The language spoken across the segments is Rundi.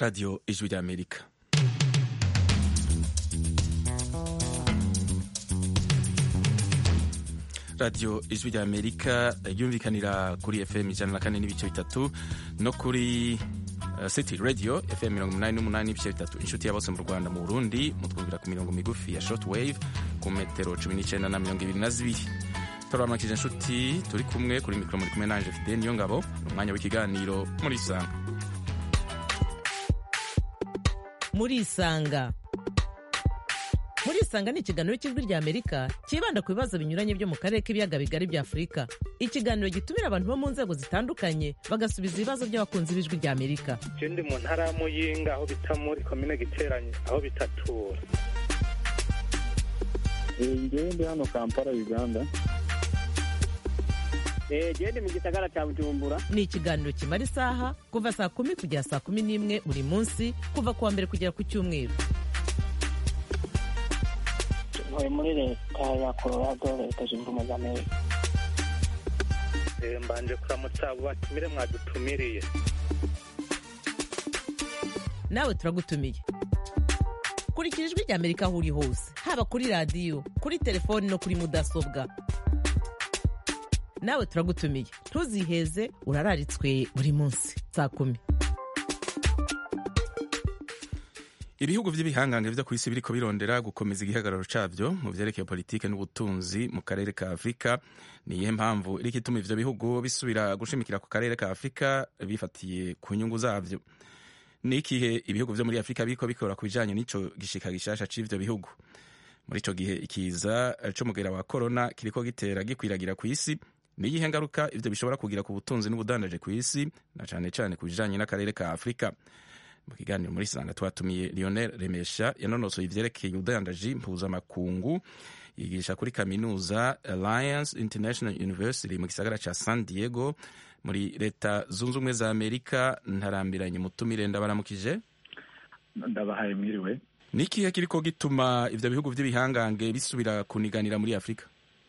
radiyo ijwi ry'amerika radiyo ijwi ry'amerika ryumvikanira kuri fm ijana na kane n'ibice bitatu no kuri uh, city radio fm mirongo umunani n'umunani n'ibice bitatu inshuti ya bose mu rwanda mu burundi mutwumvira ku mirongo migufi ya short wave ku metero cumi n'icyenda na mirongo ibiri na zibiri turabamakije inshuti turi kumwe kuri mikoro muri kumwe nanje fide niyo ngabo ni umwanya w'ikiganiro muri isanga muri isanga muri isanga ni ikiganiro cy'ijwi rya amerika cyibanda ku bibazo binyuranye byo mu karere k'ibiyaga bigari bya afurika ikiganiro gitumira abantu bo mu nzego zitandukanye bagasubiza ibibazo by'abakunzi b'ijwi rya amerika je ndi mu ntara ya muyinga aho bita muri komine giteranye aho bitatura ngewe ndi hano kampala uganda gende mu gisagara cya bujumbura ni ikiganiro kimara isaha kuva saa kumi kugera saa kumi n'imwe buri munsi kuva ku wa mbere kugera ku cyumweru ntuye muri leta ya colorado leta zunze ubumwe za amerika Eh, mbanje kuramutsa abo batumire mwadutumiriye nawe turagutumiye kurikira ijwi rya amerika aho uri hose haba kuri radiyo kuri telefoni no kuri mudasobwa nawe turagutumiye ntuziheze urararitswe buri munsi saa kumi ibihugu by'ibihangange byo ku isi biriko birondera gukomeza igihagararo cabyo mu vyerekeye politike n'ubutunzi mu karere ka afurika ni iyihe mpamvu iriko ituma ivyo bihugu bisubira gushimikira ku karere ka afurika bifatiye ku nyungu zavyo ni ikihe ibihugu vyo muri afurika biriko bikora ku bijanye n'ico gishika gishasha c'ivyo bihugu muri ico gihe ikiza c'umugera wa korona kiriko gitera gikwiragira ku isi ni iyihe ngaruka ivyo bishobora kugira ku butunzi n'ubudandaje ku isi na cane cane ku bijanye n'akarere ka afurika mu kiganiro muri sanga twatumiye lionel remesha yanonosoye ivyerekeye ubudandaji mpuzamakungu yigisha kuri kaminuza alliance international university mu gisagara ca san diego muri leta zunze ubumwe za amerika ntarambiranye mutumire ndabaramukije ndabahaye mwiriwe ni ikihe kiriko gituma ivyo bihugu vy'ibihangange bisubira kuniganira muri afurika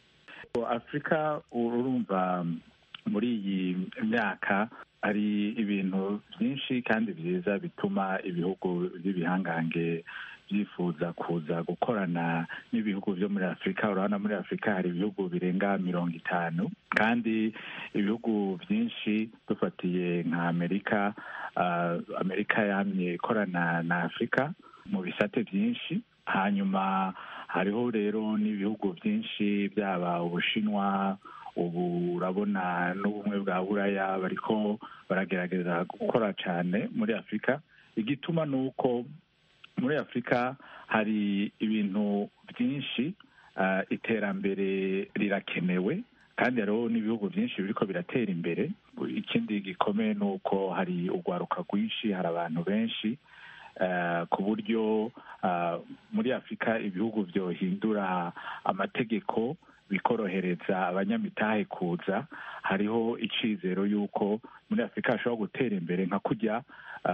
afurika urumva muri iyi myaka hari ibintu byinshi kandi byiza bituma ibihugu by'ibihangange byifuza kuza gukorana n'ibihugu byo muri afurika urabona muri afurika hari ibihugu birenga mirongo itanu kandi ibihugu byinshi dufatiye nka amerika uh, amerika yamye ikorana na afurika mu bisate byinshi hanyuma hariho rero n'ibihugu byinshi byaba ubushinwa ubu urabona n'ubumwe bwa buraya bariko baragerageza gukora cyane muri afurika igituma ni uko muri afurika hari ibintu byinshi uh, iterambere rirakenewe kandi hariho n'ibihugu byinshi biriko biratera imbere ikindi gikomeye ni uko hari urwaruka rwinshi hari abantu benshi uh, ku buryo uh, muri afurika ibihugu byohindura amategeko bikorohereza abanyamitahe kuza hariho icizero y'uko muri afurika hashobora gutera imbere nka kujya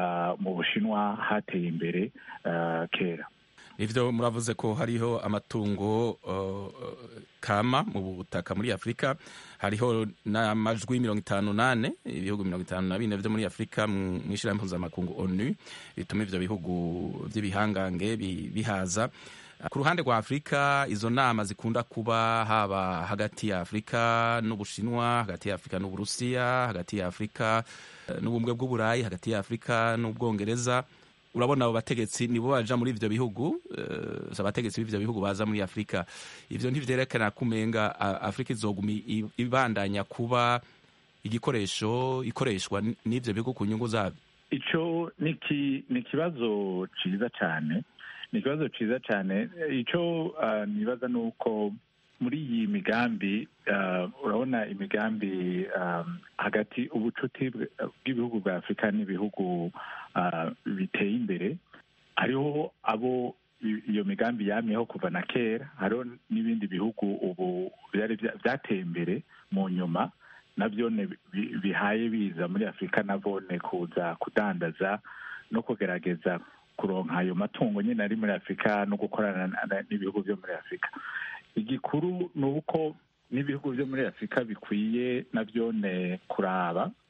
mu bushinwa hateye imbere kera ivyo muravuze ko hariho amatungo uh, kama mu butaka muri afurika hariho n'amajwi mirongo itanu nane ibihugu mirongo itanu na bine vyo muri afurika mw'ishirahamwe mpuzamakungu onu bituma ivyo bihugu vy'ibihangange bihaza ku ruhande rwa afurika izo nama zikunda kuba haba hagati ya afurika n'ubushinwa hagati ya afurika n'uburusiya hagati ya afurika n'ubumwe bw'uburayi hagati ya afurika n'ubwongereza urabona abo bategetsi nibo baja muri ivyo bihugu uh, abategetsi b'ivyo bihugu baza muri afurika ivyo ntivyerekana kumenga afurika izoguma ibandanya kuba igikoresho ikoreshwa n'ivyo bihugu ku nyungu zavyo ico ni ikibazo ciza cane ni ikibazo cyiza cyane icyo uh, nibaza ni uko muri iyi migambi uh, urabona imigambi um, hagati ubucuti bw'ibihugu bwa afurika n'ibihugu uh, biteye imbere hariho abo iyo migambi yamyeho kuva na kera hariho n'ibindi bihugu ubu byateye imbere mu nyuma nabyo bihaye biza muri afurika nabone kuza kudandaza no kugerageza kuronka ayo matungo nyine ari muri afurika no gukorana n'ibihugu byo muri afurika igikuru ni uko n'ibihugu byo muri afurika bikwiye nabyone kuraba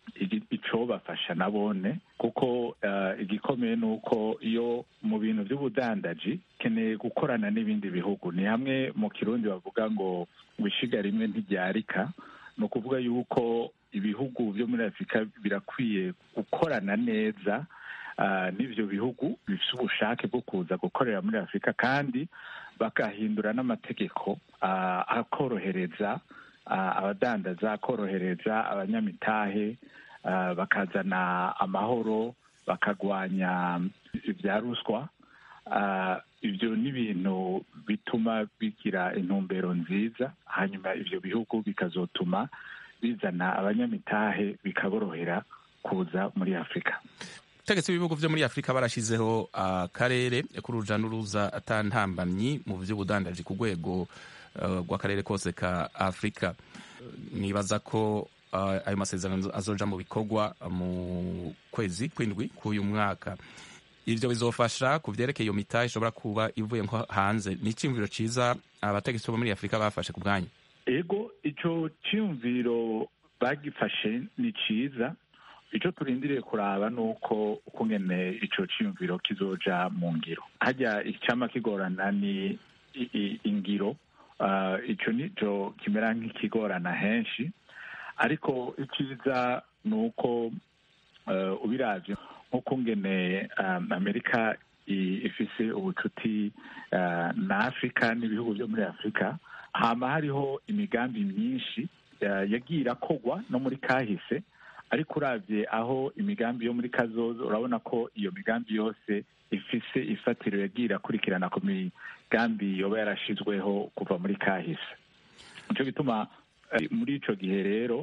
icobafasha nabone kuko igikomeye ni uko iyo mu bintu by'ubudandaji keneye gukorana n'ibindi bihugu ni hamwe mu kirundi bavuga ngo wishiga rimwe ntiryarika ni ukuvuga yuko ibihugu byo muri afurika birakwiye gukorana neza n'ibyo bihugu bifite ubushake bwo kuza gukorera muri afurika kandi bagahindura n'amategeko akorohereza abadandaza akorohereza abanyamitahe bakazana amahoro bakagwanya ibya ruswa ibyo ni ibintu bituma bigira intumbero nziza hanyuma ibyo bihugu bikazotuma bizana abanyamitahe bikaborohera kuza muri afurika ubutegetsi bw'ibihugu byo muri afurika barashyizeho akarere k'uruja n'uruza atantambamyi mu by'ubudandaji ku rwego rw'akarere kose ka afurika nibaza ko ayo masezerano azoja mu bikorwa mu kwezi kw'indwi k'uyu mwaka ibyo bizofasha ku byerekeye iyo mitahe ishobora kuba ivuye nko hanze ni icyumviro cyiza abategetsi bo muri afurika bafashe ku bwanyu ego icyo cyumviro bagifashe ni cyiza icyo turindiriye kuraba ni uko ukungene icyo cyiyumviro kizoja mu ngiro hajya icyama kigorana ni ingiro icyo nicyo kimera nk'ikigorana henshi ariko icyiza ni uko ubirabye nk'ukungene amerika ifise ubucuti na afurika n'ibihugu byo muri afurika hama hariho imigambi myinshi yagiye irakogwa no muri kahise ariko urabye aho imigambi yo muri kazoza urabona ko iyo migambi yose ifise ifatiro yagiye irakurikirana ku migambi yoba yarashizweho kuva muri kahise nicyo gituma muri ico gihe rero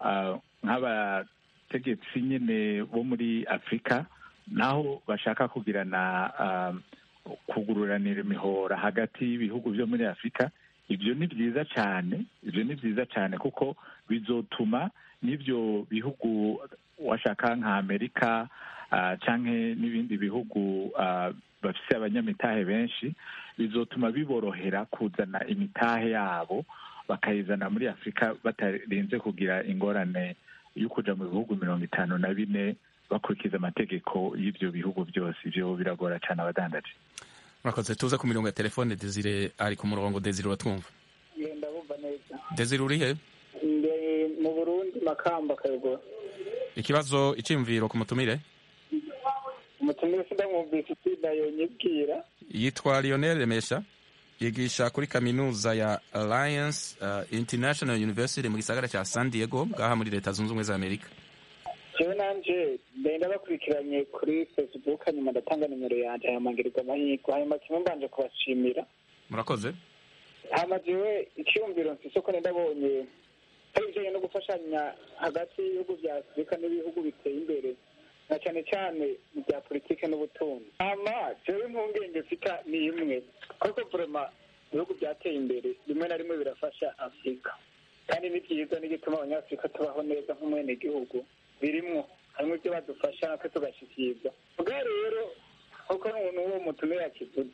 nk'abategetsi nyine bo muri afurika naho bashaka kugirana kugururanira imihora hagati y'ibihugu byo muri afurika ibyo ni byiza cyane ibyo ni byiza cyane kuko bizotuma n'ibyo bihugu washaka nka amerika cyangwa n'ibindi bihugu bafite abanyamitahe benshi bizotuma biborohera kuzana imitahe yabo bakayizana muri afurika batarinze kugira ingorane yo kujya mu bihugu mirongo itanu na bine bakurikiza amategeko y'ibyo bihugu byose ibyo biragora cyane abadandaje murakoze tuze ku mirongo ya telefone desire ari ku murongo desire uratwumva ndabumva neza desire uri he mu burundi makamba kayogora ikibazo icyiyumviro ku mutumire umutumire sindamwumvise itsinda yonyibwira yitwa lionel remesha yigisha kuri kaminuza ya alliance uh, international university mu gisagara cya san diego ngaha muri leta zunze ubumwe za amerika jewe nanje ndenda bakurikiranye kuri facebook hanyuma ndatanga nimero yanje hamangirirwa amahirwe hanyuma kimwe mbanje kubashimira murakoze hama jewe icyumviro mfise ko ndabonye hari ibijanye no gufashanya hagati y'ibihugu vya afurika n'ibihugu biteye imbere na cyane cyane mu bya politike n'ubutunzi hama jewe impungenge mfita ni imwe kuko vrema ibihugu byateye imbere rimwe na rimwe birafasha afurika kandi ni byiza n'igituma abanyafurika tubaho neza nk'umwenegihugu birimwo harimo ibyo badufasha natwe tugashyikirizwa ubwo rero kuko n'uwo mutumire yakivuze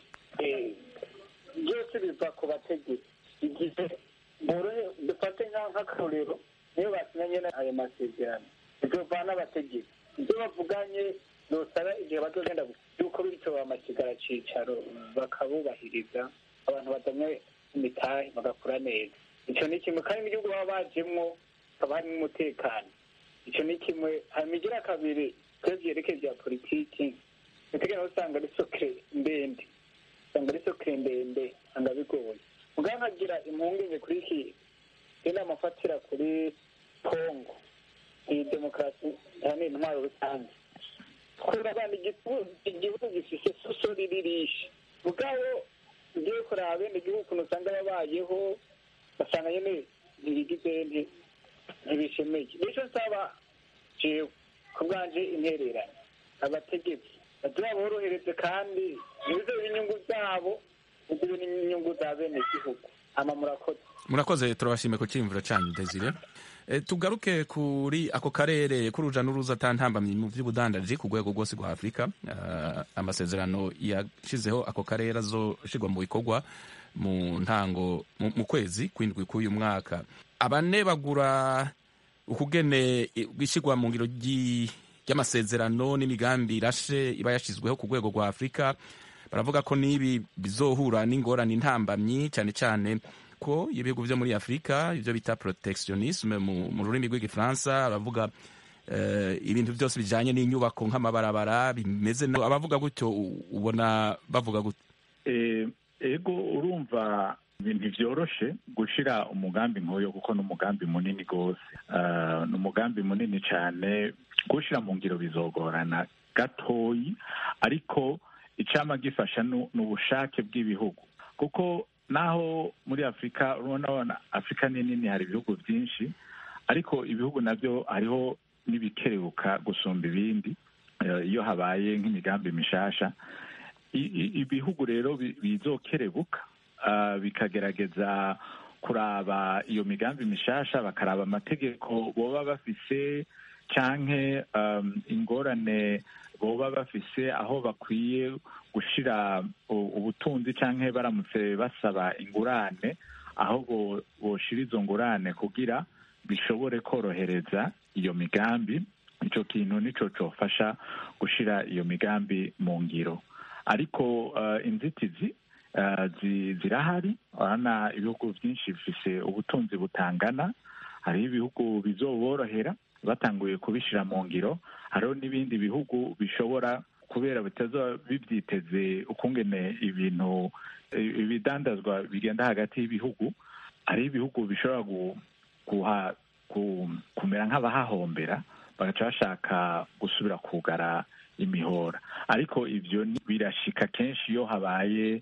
byose biva ku bategetsi igihe borohe dufate nk'akarorero niyo basinyanye ayo masezerano bizovana abategetsi ibyo bavuganye dusaba igihe bazogenda yuko bityo amasigara cicaro bakabubahiriza abantu badamye imitahe bagakura neza icyo ni kimwe kandi n'igihugu baba bajemwo haba harimo umutekano icyo ni kimwe hanyuma igira kabiri twebwe byerekeye bya politiki nitegera usanga ari sokere ndende usanga ari sokere ndende usanga bigoye mugabo nkagira impungenge kuri iki rero amafatira kuri kongo iyi demokarasi ni intwaro rusange kurabana igihugu gifise soso riririshe mugabo ugiye kuraba bene igihugu ukuntu usanga babayeho basanga nyene ntibigize ntibishemeye nico nsaba jewe ku bwanje intererano abategetsi baduha borohereze kandi ntibizobe inyungu zabo bizibe n'inyungu za bene igihugu hama murakoze murakoze turabashimiye ku cyiyumviro cyanyu desire e, tugaruke kuri ako karere k'uruja n'uruza atantambamye mu by'ubudandaji ku rwego rwose rwa afurika uh, amasezerano yashizeho ako karere azoshirwa mu bikorwa mu ntango mu kwezi kw'indwi k'uyu mwaka abane bagura ukugene ishyirwa mu ngiro ry'amasezerano n'imigambi irashe iba yashyizweho ku rwego rwa afurika baravuga ko n'ibi bizohura n'ingorane intambamyi cyane cyane ko ibihugu byo muri afurika ibyo bita protectionisme mu rurimi rw'igifaransa baravuga ibintu byose bijyanye n'inyubako nk'amabarabara bimeze abavuga gutyo ubona bavuga gutyo ego urumva ibintu byoroshe gushyira umugambi nk'uyu kuko ni umugambi munini rwose ni umugambi munini cyane gushyira mu ngiro bizogorana gatoyi ariko icyama gifasha ni ubushake bw'ibihugu kuko naho muri afurika urabona afurika ni nini hari ibihugu byinshi ariko ibihugu nabyo hariho n'ibikerebuka gusumba ibindi iyo habaye nk'imigambi mishasha ibihugu rero bizokerebuka bikagerageza kuraba iyo migambi mishasha bakaraba amategeko boba bafise canke ingorane boba bafise aho bakwiye gushira ubutunzi canke baramutse basaba ingurane aho boshira izo ngurane kugira bishobore korohereza iyo migambi ico kintu nico cofasha gushira iyo migambi mu ngiro ariko inzitizi zirahari urabona ibihugu byinshi bifise ubutunzi butangana hariho ibihugu bizoborohera batanguye kubishyira mu ngiro hariho n'ibindi bihugu bishobora kubera bitazaba bibyiteze ukungene ibintu ibidandazwa bigenda hagati y'ibihugu hariho ibihugu bishobora kumera nk'abahahombera bagaca bashaka gusubira kugara imihora ariko ibyo birashika kenshi iyo habaye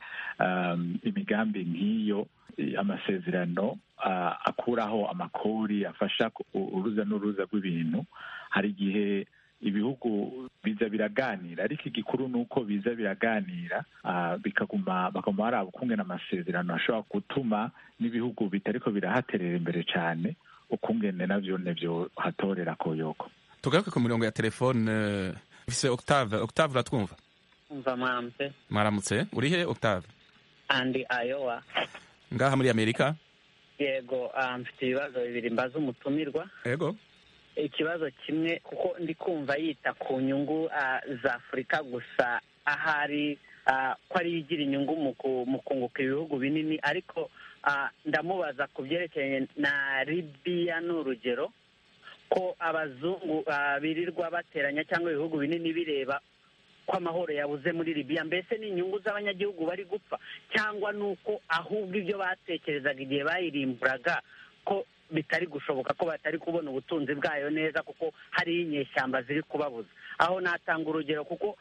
imigambi nk'iyo amasezerano akuraho amakori afasha uruza n'uruza rw'ibintu hari igihe ibihugu biza biraganira ariko igikuru ni uko biza biraganira bikaguma bakaguma baraba ukungena amasezerano ashobora gutuma n'ibihugu bitariko birahaterera imbere cyane ukungene navyo nevyo hatorera koyoko tugaruke ku mirongo ya telefone ufise octave octave uratwumva umva mwaramutse mwaramutse urihe octave andi ayowa ngaha muri amerika yego mfite ibibazo bibiri mbaza umutumirwa yego ikibazo kimwe kuko ndi kumva yita ku nyungu za afurika gusa ahari ko ariyo igira inyungu mu kunguka ibihugu binini ariko ndamubaza ku byerekeranye na libiya ni urugero ko abazungu birirwa bateranya cyangwa ibihugu binini bireba ko amahoro yabuze muri libiya mbese ni inyungu z'abanyagihugu bari gupfa cyangwa ni uko ahubwo ibyo batekerezaga igihe bayirimburaga ko bitari gushoboka ko batari kubona ubutunzi bwayo neza kuko hariyo inyeshyamba ziri kubabuza aho natanga urugero kuko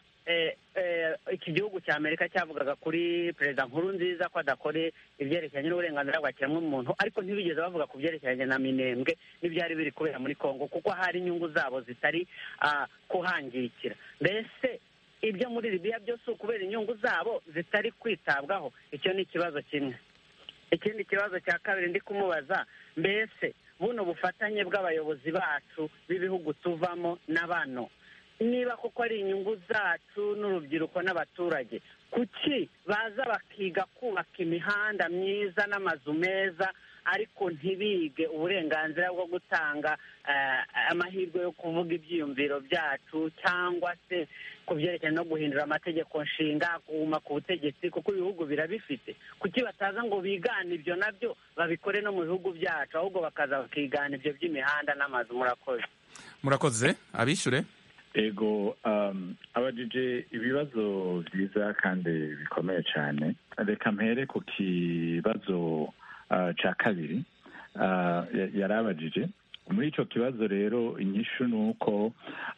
iki gihugu cya amerika cyavugaga kuri perezida nkuru nziza ko adakore ibyerekeranye n'uburenganzira bwa kiremwamuntu ariko ntibigeze bavuga ku byerekeranye na minembwe n'ibyari biri kubera muri congo kuko hari inyungu zabo zitari kuhangikira mbese ibyo muri libiya byose ukubera inyungu zabo zitari kwitabwaho icyo ni ikibazo kimwe ikindi kibazo cya kabiri ndi kumubaza mbese buno bufatanye bw'abayobozi bacu b'ibihugu tuvamo na bano niba koko ari inyungu zacu n'urubyiruko n'abaturage kuki baza bakiga kubaka imihanda myiza n'amazu meza ariko ntibige uburenganzira bwo gutanga amahirwe yo kuvuga ibyiyumviro byacu cyangwa se ku byerekeranye no guhindura amategeko nshinga kuguma ku butegetsi kuko ibihugu birabifite kuki bataza ngo bigane ibyo nabyo babikore no mu bihugu byacu ahubwo bakaza bakigana ibyo by'imihanda n'amazu murakoze murakoze abishyure ego abajije ibibazo byiza kandi bikomeye cyane reka mpere ku kibazo cya kabiri yari abajije muri icyo kibazo rero inyishu ni uko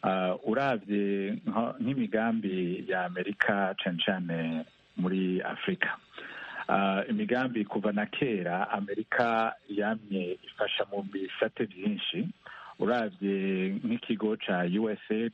urabye nk'imigambi ya amerika cyane cyane muri afurika imigambi kuva na kera amerika yamye ifasha mu bisate byinshi urabye nk'ikigo cya usaid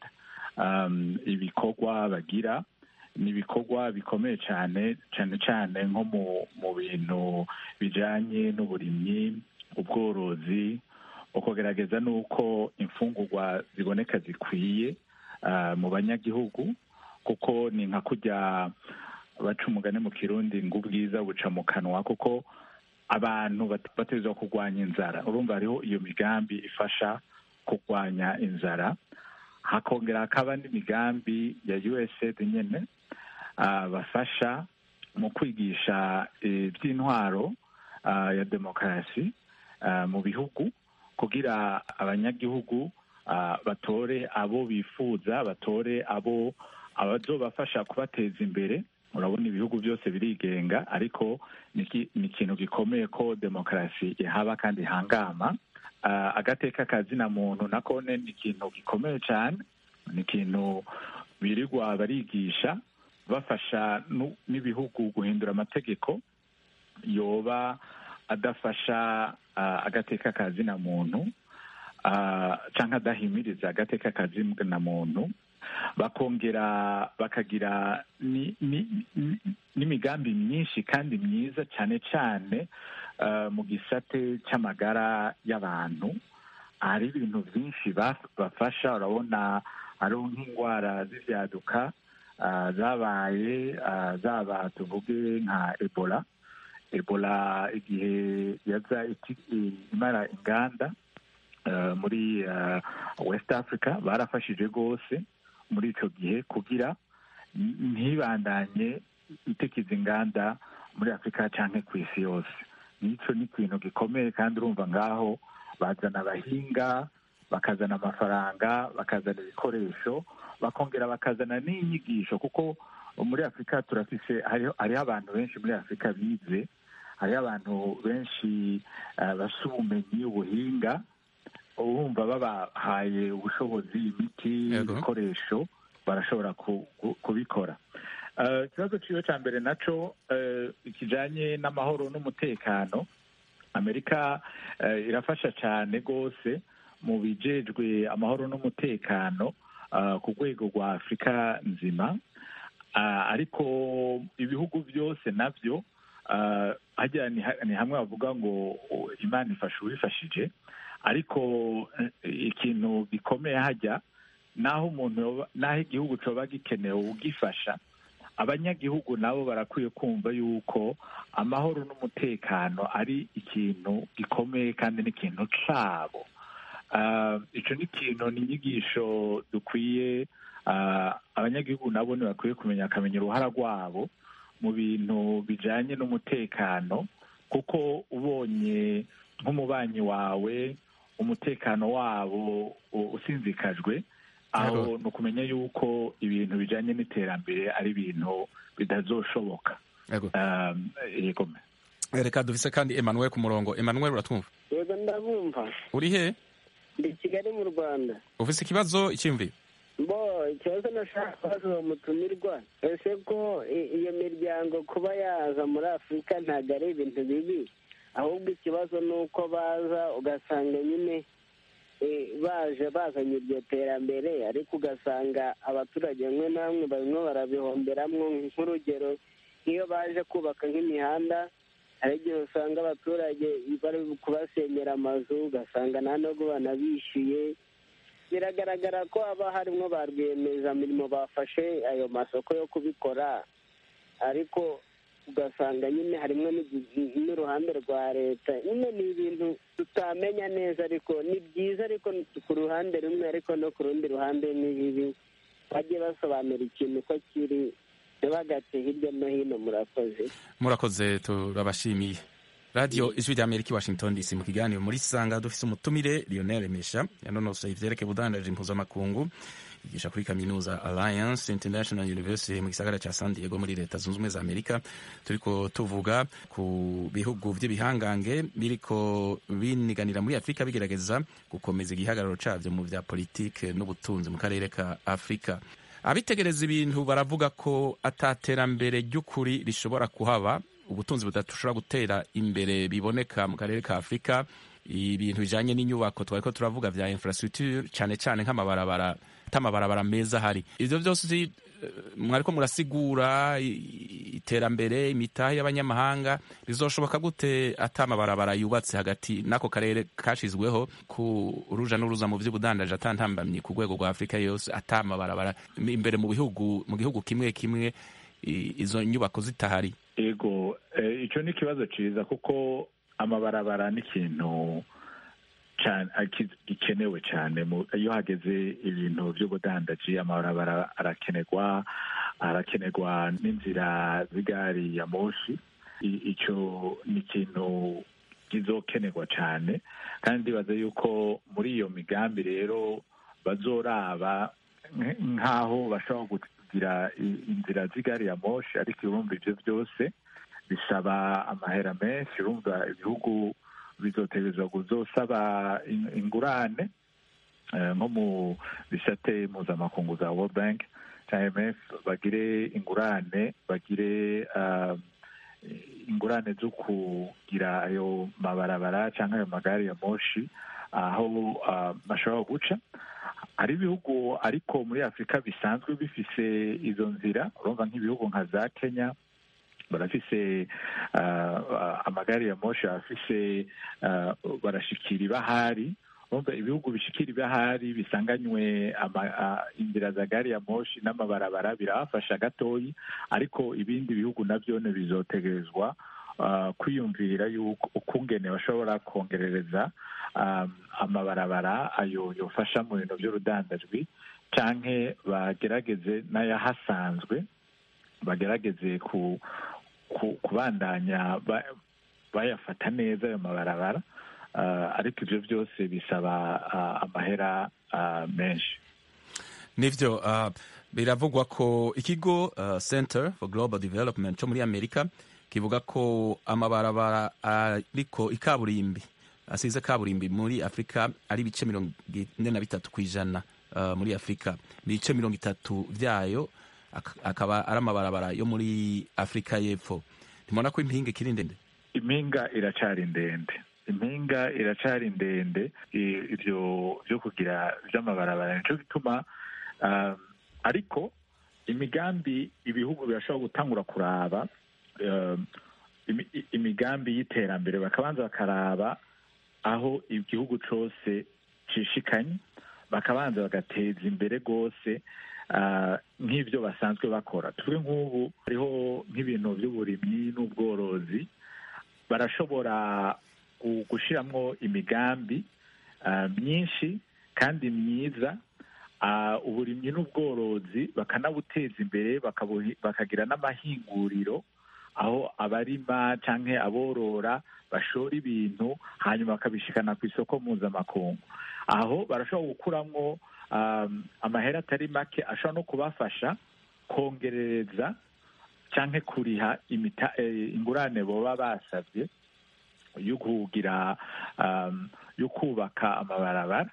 ibikorwa bagira ni ibikorwa bikomeye cyane cyane cyane nko mu bintu bijyanye n'uburimyi ubworozi ukugerageza n'uko imfungurwa ziboneka zikwiye mu banyagihugu kuko ni nka kujya baca umugani mu kirundi ngo ubwiza buca mu kanwa kuko abantu bategerezwa kurwanya inzara urumva hariho iyo migambi ifasha kurwanya inzara hakongera hakaba n'imigambi ya usaid nyine bafasha mu kwigisha iby'intwaro ya demokarasi mu bihugu kugira abanyagihugu batore abo bifuza batore abo abazobafasha kubateza imbere urabona ibihugu byose birigenga ariko ni ikintu gikomeye ko demokarasi ihaba kandi ihangama agateka kazina muntu nakone ni ikintu gikomeye cyane ni ikintu birirwa barigisha bafasha n'ibihugu guhindura amategeko yoba adafasha agateka kazina muntu cyangwa adahimiriza agateka kazina muntu bakongera bakagira n'imigambi myinshi kandi myiza cyane cyane mu gisate cy'amagara y'abantu hari ibintu byinshi bafasha urabona hariho nk'indwara z'ibyaduka zabaye zaba tuvuge nka ebola ebola igihe yaza imara inganda muri west africa barafashije rwose muri icyo gihe kugira ntibandanye itekiza inganda muri afurika cyangwa ku isi yose n'icyo ni ikintu gikomeye kandi urumva ngaho bazana abahinga bakazana amafaranga bakazana ibikoresho bakongera bakazana n'inyigisho kuko muri afurika turafise hariho abantu benshi muri afurika bize hariho abantu benshi bafite ubumenyi ubuhinga urumva babahaye ubushobozi imiti ibikoresho barashobora kubikora ikibazo cyiwe cya mbere nacyo kijyanye n'amahoro n'umutekano amerika irafasha cyane rwose mu bijejwe amahoro n'umutekano ku rwego rwa afurika nzima ariko ibihugu byose nabyo ni hamwe bavuga ngo imana ifasha uwifashije ariko ikintu gikomeye hajya naho umuntu naho igihugu cyoba gikenewe ugifasha abanyagihugu nabo barakwiye kumva yuko amahoro n'umutekano ari ikintu gikomeye kandi n'ikintu cyabo icyo ni ikintu ni inyigisho dukwiye abanyagihugu nabo ntibakwiye kumenya akamenya uruhara rwabo mu bintu bijyanye n'umutekano kuko ubonye nk'umubanyi wawe umutekano wabo usinzikajwe aho ni ukumenya yuko ibintu bijyanye n'iterambere ari ibintu bitazoshoboka yego reka dufise kandi Emmanuel ku murongo Emmanuel uratwumva yego ndabumva uri he ndi kigali mu rwanda ufise ikibazo icyumviro bo ikibazo nashaka kubaza uwo mutumirwa ese ko iyo miryango kuba yaza muri afurika ntabwo ari ibintu bibi ahubwo ikibazo ni uko baza ugasanga nyine baje bazanye iryo terambere ariko ugasanga abaturage bamwe na bamwe barimo barabihomberamo nk'urugero nk'iyo baje kubaka nk'imihanda hari igihe usanga abaturage bari kubasenyera amazu ugasanga nta nubwo banabishyuye biragaragara ko haba harimo ba rwiyemezamirimo bafashe ayo masoko yo kubikora ariko ugasanga nyine harimo n'uruhande rwa leta nyine ni ibintu tutamenya neza ariko ni byiza ariko ku ruhande rumwe ariko no ku rundi ruhande ni bibi bajye basobanura ikintu ko kiri ntibagate hirya no hino murakoze murakoze turabashimiye radiyo ijwi rya amerika i washington dc mu kiganiro muri sanga dufise umutumire lionel mesha yanonosoye ivyerekeye ubudandaji impuzamakungu yigisha kuri kaminuza alliance international university mu gisagara ca san diego muri leta zunze ubumwe za amerika turiko tuvuga ku bihugu vy'ibihangange biriko biniganira muri afurika bigerageza gukomeza igihagararo cavyo mu vya politike n'ubutunzi mu karere ka afurika abitegereza ibintu baravuga ko ataterambere ry'ukuri rishobora kuhaba ubutunzi budashobora gutera imbere biboneka mu karere ka afurika ibintu bijanye n'inyubako twariko turavuga vya infrastructure cyane cyane nk'amabarabara atamabarabara meza ahari ivyo vyose mwariko murasigura iterambere imitahe y'abanyamahanga rizoshoboka gute atamabarabara yubatse hagati n'ako karere kashizweho ku ruja n'uruza mu vy'ubudandaji atantambamye ku rwego rwa afurika yose atamabarabara imbere mu bihugu mu gihugu kimwe kimwe izo nyubako zitahari ego icyo ni ikibazo cyiza kuko amabarabara ni ikintu cane- aki- gikenewe cyane mu- iyo hageze ibintu by'ubudandaji amabarabara arakenerwa arakenerwa n'inzira z'igari ya moshi I- icyo ni ikintu kizokenerwa cyane kandi ndibaza yuko muri iyo migambi rero bazoraba nk- nk'aho bashobora kugira i- inzira z'igari ya moshi ariko urumva ibyo byose bisaba amahera menshi urumva ibihugu bizotegerezwa kuzosaba in- ingurane eh, nko mu bisate mpuzamakungu za world bank cyangwa imf bagire ingurane bagire ah, ingurane zo kugira ayo mabarabara cyangwa ayo magare ya moshi aho ah, bashobora guca hari ibihugu ariko muri afurika bisanzwe bifise izo nzira urumva nk'ibihugu nka za kenya barafise ah, ah, amagare ya moshi barafise ah, barashikira ibahari urumva ibihugu bishikira ibahari bisanganywe ama- ah, inzira za gari ya moshi n'amabarabara birabafasha gatoyi ariko ibindi bihugu navyone bizotegerezwa ah, kwiyumvira yuko ukungene bashobora kongerereza um, amabarabara ayo yofasha mu bintu by'urudandajwi canke bagerageze n'ayahasanzwe bagerageze ku, ku kubandanya ba, bayafata neza ayo mabarabara uh, ariko ivyo byose bisaba uh, amahera uh, menshi nivyo uh, biravugwa ko ikigo uh, center for global development cyo muri amerika kivuga ko amabarabara ariko ikaburimbi asize kaburimbi muri afurika ari ibice mirongo ine na bitatu ku ijana uh, muri afurika ibice mirongo itatu vyayo ak- akaba ari amabarabara yo muri afurika y'epfo ntimubona ko impinga ikiri ndende impinga iracari ndende impinga iracari ndende i- ivyo vyo kugira vy'amabarabara nico gituma um, ariko imigambi ibihugu birashobora gutangura kuraba um, imi- i- imigambi y'iterambere bakabanza bakaraba aho igihugu cose cishikanye bakabanza bagateza imbere rwose ah, nk'ivyo basanzwe bakora tuvuge nk'ubu hariho nk'ibintu by'uburimyi n'ubworozi barashobora gu- gushiramwo imigambi ah, myinshi kandi myiza Ah, uburimyi n'ubworozi bakanabuteza imbere bakabuhi- bakagira n'amahinguriro aho abarima canke aborora bashora ibintu hanyuma bakabishikana ku isoko mpuzamakungu aho barashobora gukuramwo um, amahera atari make ashobora no kubafasha kongerereza canke kuriha imita, eh, ingurane boba basavye yo kugira um, yo kubaka amabarabara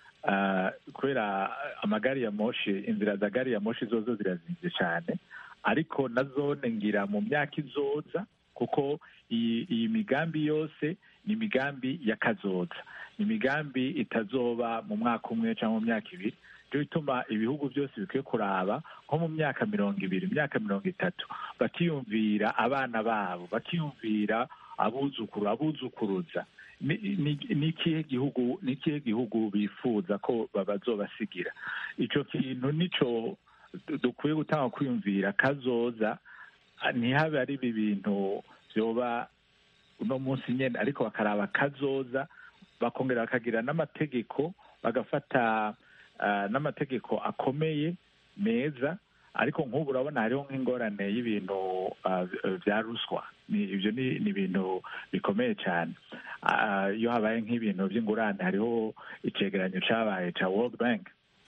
uh, kubera amagari ya moshi inzira za gari ya moshi zozo zirazimvye cane ariko nazone ngira mu myaka izoza kuko iyi iyi migambi yose ni imigambi y'akazoza ni imigambi itazoba mu mwaka umwe cyangwa mu myaka ibiri cyo bituma ibihugu byose bikwiye kuraba nko mu myaka mirongo ibiri imyaka mirongo itatu bakiyumvira abana babo bakiyumvira abuzukuru abuzukuruza ni ni- ni ikihe gihugu ni ikihe gihugu bifuza ko bazobasigira ico kintu nico du- dukwiye gutanga kwiyumvira kazoza ah, ntihabe ari ibi bintu vyoba uno munsi nyene ariko bakaraba kazoza bakongera bakagira n'amategeko bagafata ah, n'amategeko akomeye meza ariko nk'ubu urabona hariho nk'ingorane y'ibintu ah, vya ruswa ni ibyo ni ni ibintu bikomeye cyane Ah, iyo habaye nk'ibintu by'ingurane hariho icegeranyo cabaye ca world bank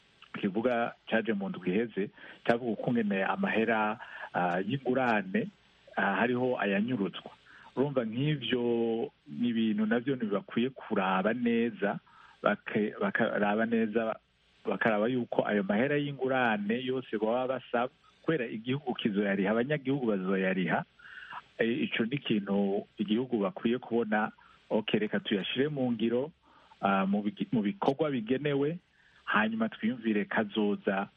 kivuga caje mu ndwi iheze cyavuga ukungene amahera ah, y'ingurane ah, hariho ayanyurutswa urumva nk'ivyo ni ibintu navyo ntibakwiye kuraba neza bake- bakaraba neza bakaraba yuko ayo mahera y'ingurane yose baba basaba kubera igihugu kizoyariha abanyagihugu bazoyariha Eh, ico ni ikintu igihugu bakwiye kubona ok reka tuyashire mu ngiro ah, mu bigi- mu bikorwa bigenewe hanyuma twiyumvire kazoza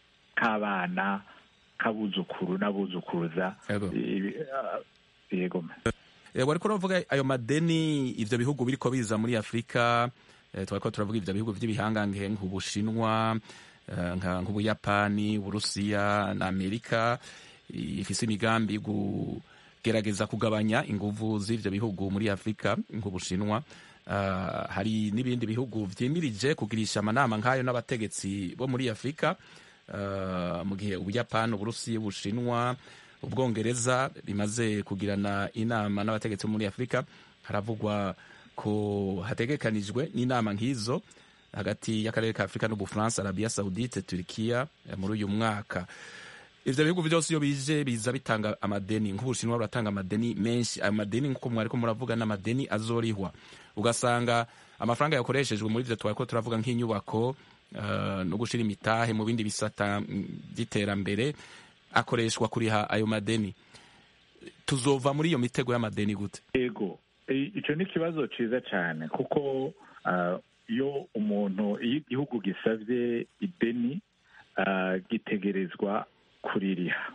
k'abana k'abuzukuru n'abuzukuruza Yego. Ibi- ah, yego Eh, wariko uravuga ayo madeni ivyo bihugu biriko biza muri afurika eh, twariko turavuga ivyo bihugu vy'ibihangange nk'ubushinwa eh, nka- nk'ubuyapani uburusiya na amerika ifise imigambi yo kugerageza kugabanya inguvu z'ivyo bihugu muri afurika nk'ubushinwa Uh, hari n'ibindi bihugu vyimirije kugirisha amanama nk'ayo n'abategetsi bo muri afurika uh, mu gihe ubuyapani uburusiya ubushinwa ubwongereza bimaze kugirana inama n'abategetsi bo muri afurika haravugwa ko hategekanijwe n'inama nk'izo hagati y'akarere ka afurika n'ubufaransa arabiya saudite turikiya muri uyu mwaka ivyo bihugu vyose iyo bije biza bitanga amadeni nk'ubushinwa buratanga amadeni menshi ayo madeni nk'uko mwariko muravuga n'amadeni azorihwa ugasanga amafaranga yakoreshejwe muri ivyo twariko turavuga nk'inyubako uh, no gushira imitahe mu bindi bisata vy'iterambere akoreshwa kuriha ayo madeni tuzova muri iyo mitego y'amadeni gute ego ico ni ikibazo ciza cane kuko iyo uh, umuntu iyo igihugu gisavye ideni uh, gitegerezwa kuririha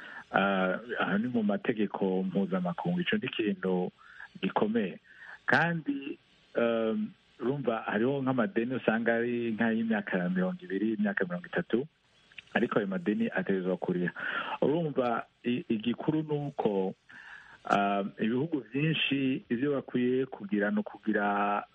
aha ni mu mategeko mpuzamakungu ico ni ikintu gikomeye kandi urumva hariho nk'amadeni usanga ari nk'ay'imyaka mirongo ibiri imyaka mirongo itatu ariko ayo madeni ategerezwa kuriha urumva igikuru ni uko ibihugu byinshi ibyo bakwiye kugira ni ukugira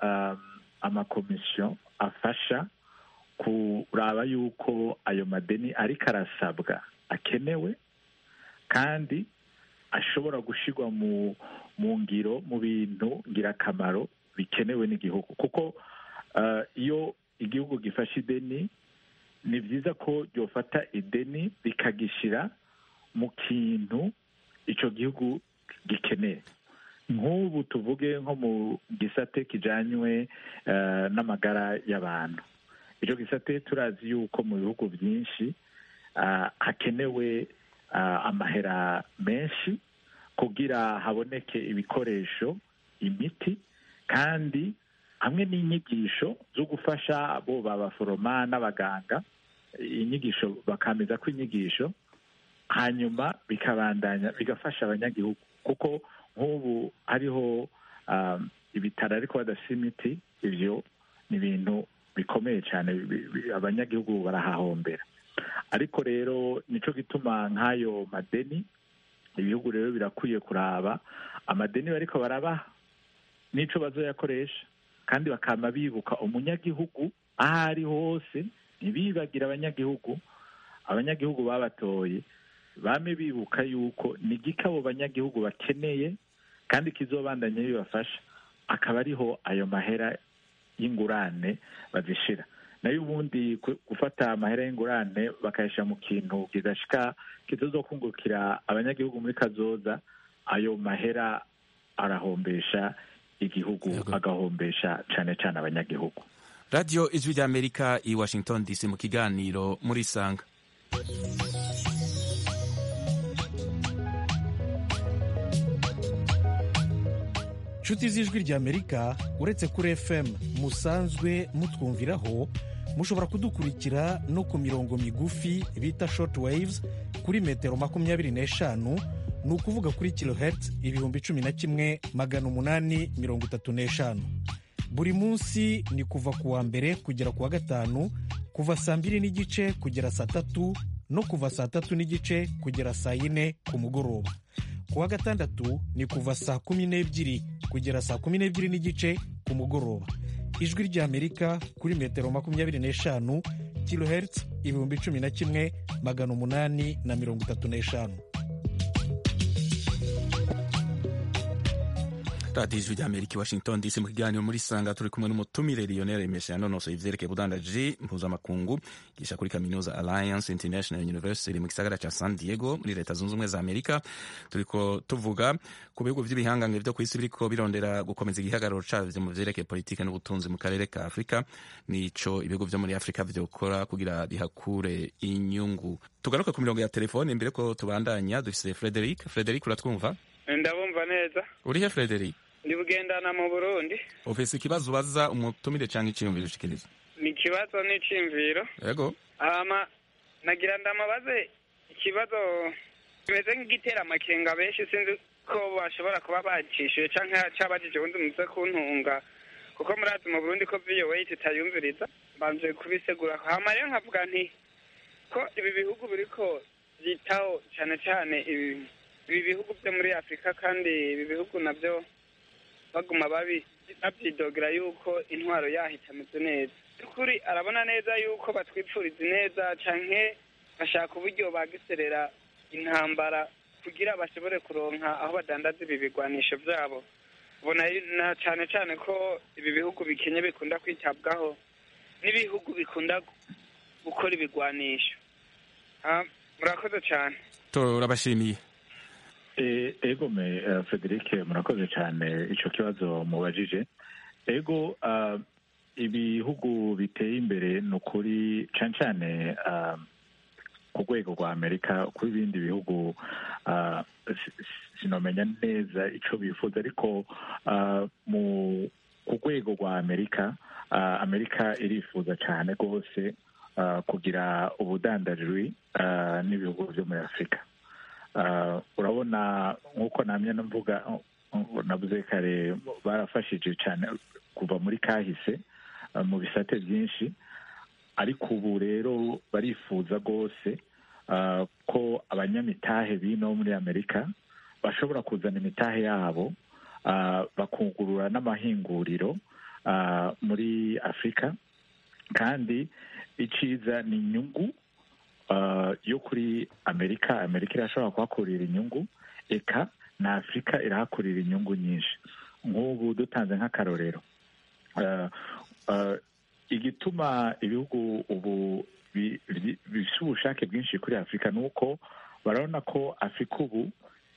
amakomisiyo afasha kuraba yuko ayo madeni ariko arasabwa akenewe kandi ashobora gushyirwa mu mu ngiro mu bintu ngirakamaro bikenewe n'igihugu kuko iyo igihugu gifashe ideni ni byiza ko ryofata ideni rikagishyira mu kintu icyo gihugu gikeneye nk'ubu tuvuge nko mu gisate kijyanywe n'amagara y'abantu icyo gisate turazi yuko mu bihugu byinshi hakenewe amahera menshi kugira haboneke ibikoresho imiti kandi hamwe n'inyigisho zo gufasha abo babaforoma n'abaganga inyigisho bakameza ko inyigisho hanyuma bikabandanya bigafasha abanyagihugu kuko nk'ubu hariho ibitaro ariko badafite imiti ibyo ni ibintu bikomeye cyane abanyagihugu barahahombera ariko rero nicyo gituma nk'ayo madeni ibihugu rero birakwiye kuraba amadeni bariko barabaha n'ico bazoyakoresha kandi bakama bibuka umunyagihugu aho ari hose ntibibagire abanyagihugu abanyagihugu babatoye bame bibuka yuko ni gike abo banyagihugu bakeneye kandi kizobandanya bibafasha akaba ariho ayo mahera y'ingurane bazishira nayo ubundi gufata amahera y'ingurane bakayashyira mu kintu kidashika kitazokungukira abanyagihugu muri kazoza ayo mahera arahombesha igihugu agahombesha cyane cyane abanyagihugu radiyo ijwi ry'amerika i washington dc mu kiganiro muri sanga inshuti z'ijwi ry'amerika uretse kuri fm musanzwe mutwumviraho mushobora kudukurikira no ku mirongo migufi bita short waves kuri metero makumyabiri n'eshanu ni ukuvuga kuri kilohertz ibihumbi cumi na kimwe magana umunani mirongo itatu n'eshanu buri munsi ni kuva ku wa mbere kugera ku wa gatanu kuva saa mbiri n'igice kugera saa tatu no kuva saa tatu n'igice kugera saa yine ku mugoroba ku wa gatandatu ni kuva saa kumi n'ebyiri kugera saa kumi n'ebyiri n'igice ku mugoroba ijwi ry'amerika kuri metero makumyabiri n'eshanu kilohertz ibihumbi cumi na kimwe magana umunani na mirongo itatu n'eshanu radiyo ijwi ry'amerika i washington dc mu kiganiro muri sanga turi kumwe n'umutumire lionel mesha yanonosoye ivyerekeye ubudandaji mpuzamakungu yigisha kuri kaminuza alliance international university mu gisagara ca san diego muri leta zunze ubumwe za amerika turiko tuvuga ku bihugu vy'ibihangange vyo kw'isi biriko birondera gukomeza igihagararo cavyo mu vyerekeye politike n'ubutunzi mu karere ka afurika nico ibihugu vyo muri afurika vyokora kugira bihakure inyungu tugaruke ku mirongo ya telefone mbere ko tubandanya dufise frederic frederic uratwumva ndabumva neza urihe frederic ndi bugendana mu burundi ufise ikibazo ubaza umutumire canke iciyumviro ushikiriza ni ikibazo n'iciyumviro yego hama nagira ndamabaze ikibazo kimeze nk'igitera amakenga benshi sinzi ko bashobora kuba bacishuye canke cabajije ubundi muze kuntunga kuko murazi mu burundi ko voa tutayumviriza mbanje kubisegura hama rero nkavuga nti ko ibi bihugu biriko vyitaho cane cane ibi ibi bihugu byo muri afurika kandi ibi bihugu nabyo baguma babi babyidogera yuko intwaro yaho itameze neza by'ukuri arabona neza yuko batwipfuriza neza canke bashaka uburyo bagiserera intambara kugira bashobore kuronka aho badandaza ibi bigwanisho byabo ubona na cane cane ko ibi bihugu bikenye bikunda kwitabwaho n'ibihugu bikunda gukora ibigwanisho Ah, murakoze cane turabashimiye E- ego me eh, Frederic murakoze cyane ico kibazo mubajije ego ah, ibihugu biteye imbere ni ukuri cane cane ah, ku rwego rwa amerika ku ibindi bihugu ah, si- si- sinomenya neza ico bifuza ariko ah, mu ku rwego rwa amerika ah, amerika irifuza cyane rwose ah, kugira ubudandajwi ah, n'ibihugu byo muri afurika Ah, urabona nk'uko namye mvuga uh, navuze kare barafashije cyane kuva muri kahise ah, mu bisate byinshi ariko ubu rero barifuza rwose ah, ko abanyamitahe bino muri amerika bashobora kuzana imitahe yabo ah, bakugurura n'amahinguriro ah, muri afurika kandi iciza ni inyungu uh, yo kuri amerika amerika irashobora kuhakurira inyungu eka na afurika irahakurira inyungu nyinshi nk'ubu dutanze nk'akarorero uh, uh, igituma ibihugu ubu bi- bi- bifite ubushake bwinshi kuri afurika ni uko barabona ko afurika ubu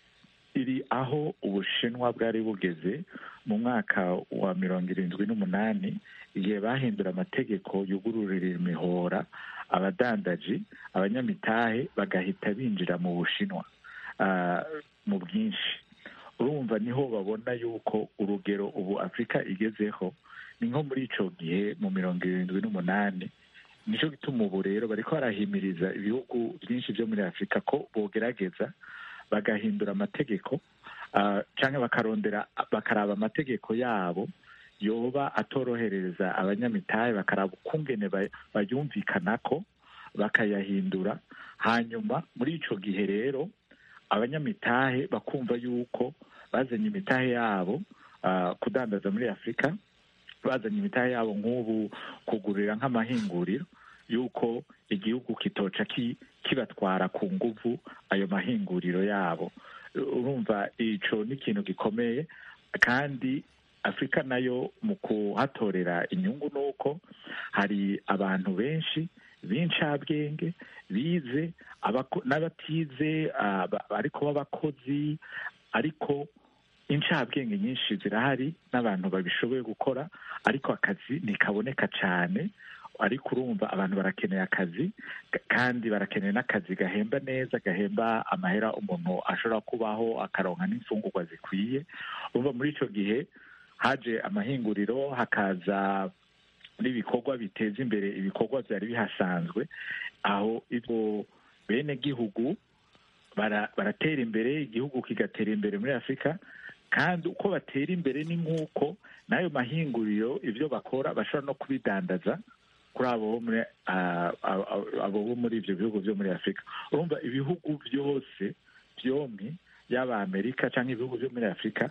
iri aho ubushinwa bwari bugeze mu mwaka wa mirongo irindwi n'umunani igihe bahindura amategeko yugururira imihora abadandaji abanyamitahe bagahita binjira mu bushinwa ah, mu bwinshi urumva niho babona yuko urugero ubu afurika igezeho ni nko muri ico gihe mu mirongo irindwi n'umunani nicyo gituma ubu rero bariko barahimiriza ibihugu byinshi byo muri afurika ko bogerageza bagahindura amategeko ah, canke bakarondera bakaraba amategeko yabo yoba atorohereza abanyamitahe bakaraba ukungene ba- bayumvikanako bakayahindura hanyuma muri ico gihe rero abanyamitahe bakumva yuko bazanye imitahe yabo ah, kudandaza muri afurika bazanye imitahe yabo nk'ubu kugurira nk'amahinguriro yuko igihugu kitoca ki- kibatwara ku nguvu ayo mahinguriro yabo urumva ico ni ikintu gikomeye kandi afurika nayo mu kuhatorera inyungu ni uko hari abantu benshi b'incabwenge bize abako- n'abatize ah, ba- ariko b'abakozi ariko incabwenge nyinshi zirahari n'abantu babishoboye gukora ariko akazi ntikaboneka cyane ariko urumva abantu barakeneye akazi ka- kandi barakeneye n'akazi gahemba neza gahemba amahera umuntu ashobora kubaho akaronka n'imfungurwa zikwiye urumva muri icyo gihe haje amahinguriro hakaza n'ibikorwa biteza imbere ibikorwa byari bihasanzwe aho ibyo bene gihugu bara- baratera imbere igihugu kigatera imbere muri afurika kandi uko batera imbere ni nk'uko n'ayo mahinguriro ibyo bakora bashobora no kubidandaza kuri abo bo muri ah, abo- abo- abo bo muri ibyo bihugu byo muri afurika urumva ibihugu byose byombi yaba amerika cyangwa ibihugu byo muri afurika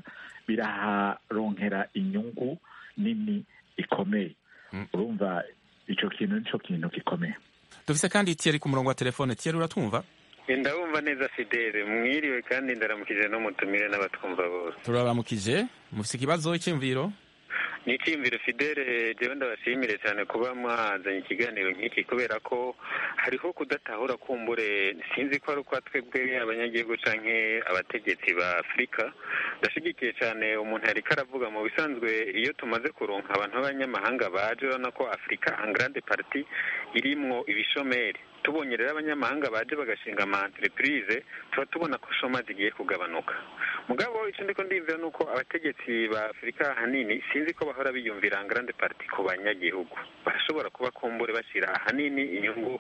biraharonkera inyungu nini ikomeye Mm. urumva icyo kintu nicyo kintu gikomeye dufise kandi Thierry ku murongo wa telefone Thierry uratwumva ndabumva neza fidele mwiriwe kandi ndaramukije n'umutumire n'abatwumva bose turaramukije mufise ikibazo icyumviro ni icyiyumviro fidele jewe ndabashimire cyane kuba mwazanye ikiganiro nk'iki kubera ko hariho kudatahura kumbure sinzi ko ari uko twebwe abanyagihugu canke abategetsi ba afurika ndashigikiye cyane umuntu yariko aravuga mu bisanzwe iyo tumaze kuronka abantu b'abanyamahanga baje urabona ko afurika en grande partie irimwo ibishomeri tubonye rero abanyamahanga baje bagashinga ama entreprise tuba tubona ko shoma zigiye kugabanuka mugabo icyo ndiko ndiyumvira ni uko abategetsi ba afurika ahanini sinzi ko bahora biyumvira en grande partie ku banyagihugu barashobora kuba kumbure bashyira ahanini inyungu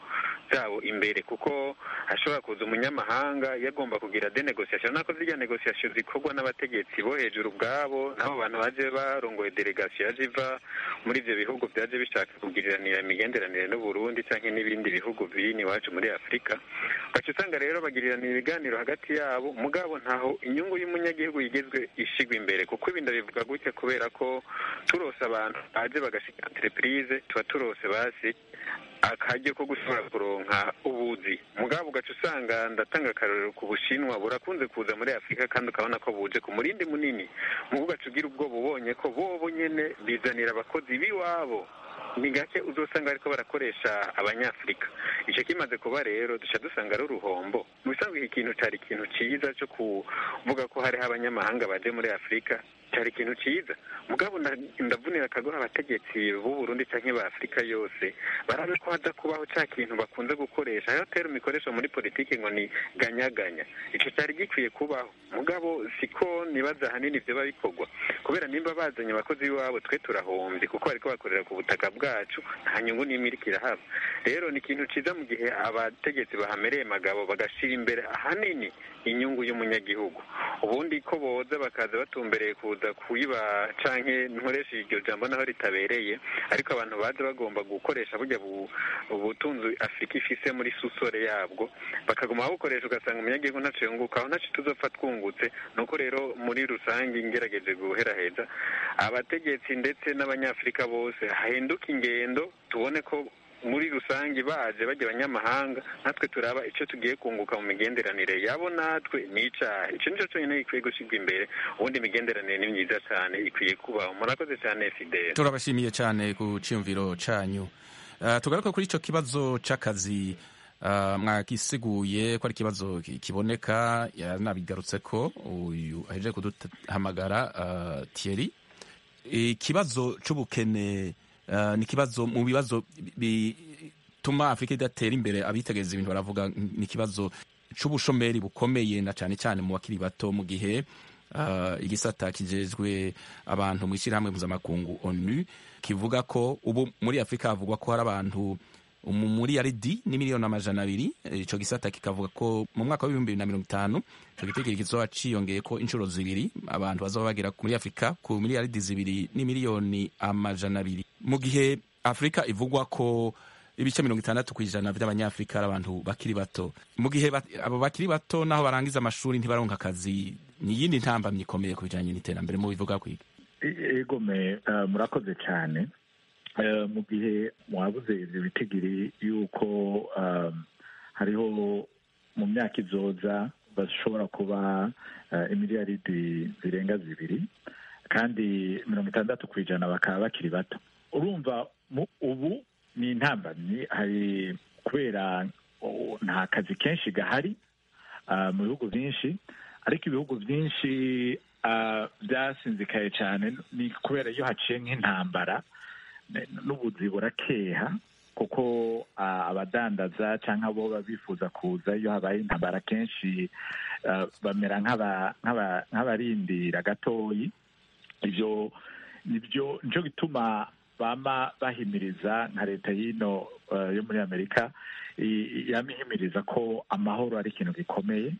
byabo imbere kuko hashobora kuza umunyamahanga yagomba kugira de negociation nako zirya negociation zikorwa n'abategetsi bo hejuru ubwabo n'abo bantu baje barongoye delegation yaje iva muri ivyo bihugu vyaje bishaka kugiriranira imigenderanire n'uburundi canke n'ibindi bihugu biri iwacu muri afurika ugaca usanga rero bagiriranira ibiganiro hagati yabo mugabo ntaho inyungu y'umunyagihugu yigezwe ishigwa imbere kuko ibi ndabivuga gutya kubera ko turose abantu baje bagashika entreprise tuba turose basi akaryo ko gushobora kuronka ubuzi mugabo ugaca usanga ndatanga akarorero ku bushinwa burakunze kuza muri afurika kandi ukabona ko buje ku murindi munini mugo ugaca ugira ubwoba ubonye ko bobo nyene bizanira abakozi b'iwabo ni gake uzosanga bariko barakoresha abanyafurika ico kimaze kuba rero duca dusanga ari uruhombo mu bisanzwe iki kintu cari ikintu ciza co kuvuga ko hariho abanyamahanga baje muri afurika cyari ikintu cyiza mugabo ndavunira akagoha abategetsi b'u Burundi canke ba Afurika yose barabe ko haza kubaho ca kintu bakunze gukoresha ayo tero mikoresho muri politiki ngo ni ganyaganya ico cyari gikwiye kubaho mugabo siko nibaza hanini vyoba bikorwa kubera nimba bazanye abakozi b'iwabo twe turahombye kuko bariko bakorera ku butaka bwacu nta nyungu n'imwe iriko irahaba rero ni ikintu ciza mu gihe abategetsi bahamereye magabo bagashira imbere ahanini inyungu y'umunyagihugu ubundi ko boza bakaza batumbereye kuza kuyiba canke nkoresha iryo jambo naho ritabereye ariko abantu baza bagomba gukoresha burya ubutunzi afurika ifise muri susore yabwo bakaguma babukoresha ugasanga umunyagihugu ntaco yungukaho ntaco tuzopfa twungutse nuko rero muri rusange ngerageje guheraheza abategetsi ndetse n'abanyafurika bose hahinduka ingendo tubone ko muri rusange baje bajya abanyamahanga natwe turaba icyo tugiye kunguka mu migenderanire yabo natwe ni icaha icyo nicyo cyonyine gikwiye gushyirwa imbere ubundi imigenderanire ni myiza cyane ikwiye kubaho murakoze cyane fidele turabashimiye cyane ku cyiyumviro canyu uh, tugaruka kuri ico kibazo c'akazi uh, mwagisiguye ko ari ikibazo kiboneka yanabigarutse ko uyu ahejeje kuduhamagara uh, Thierry ikibazo c'ubukene Uh, ni ikibazo mu bibazo bituma afurika idatera imbere abitegereza ibintu baravuga ni ikibazo c'ubushomeri bukomeye na cane cyane mu bakiri bato mu gihe uh, igisata kijejwe abantu mu ishyirahamwe mpuzamakungu onu kivuga ko ubu muri afurika havugwa ko hari abantu muri yaridi ni miliyoni amajana abiri ico gisata kikavuga ko mu mwaka w'ibihumbi bibiri na mirongo itanu ico gitegeko kizoba ciyongeye ko inshuro zibiri abantu bazoba bagera muri afurika ku miliyaridi zibiri ni miliyoni amajana abiri mu gihe afurika ivugwa ko ibice mirongo itandatu ku ijana vy'abanyafurika ari abantu bakiri bato mu gihe abo bakiri bato naho barangiza amashuri ntibaronka akazi ni iyindi ntambamyi ikomeye ku bijanye n'iterambere mu bivuga kwiga egome uh, murakoze cyane mu gihe mwabuze ibyo bitigiri yuko hariho mu myaka izoza bashobora kuba imiliyaridi zirenga zibiri kandi mirongo itandatu ku ijana bakaba bakiri bato urumva ubu ni intambamyi hari kubera nta kazi kenshi gahari mu bihugu byinshi ariko ibihugu byinshi byasinzikaye cyane ni kubera iyo haciye nk'intambara n'ubuzi burakeha kuko abadandaza cyangwa abo baba bifuza kuza iyo habaye intambara kenshi bamera nk'abarindira gatoyi ibyo nibyo nicyo gituma bama bahimiriza nka leta y'ino yo muri amerika yama ihimiriza ko amahoro ari ikintu gikomeye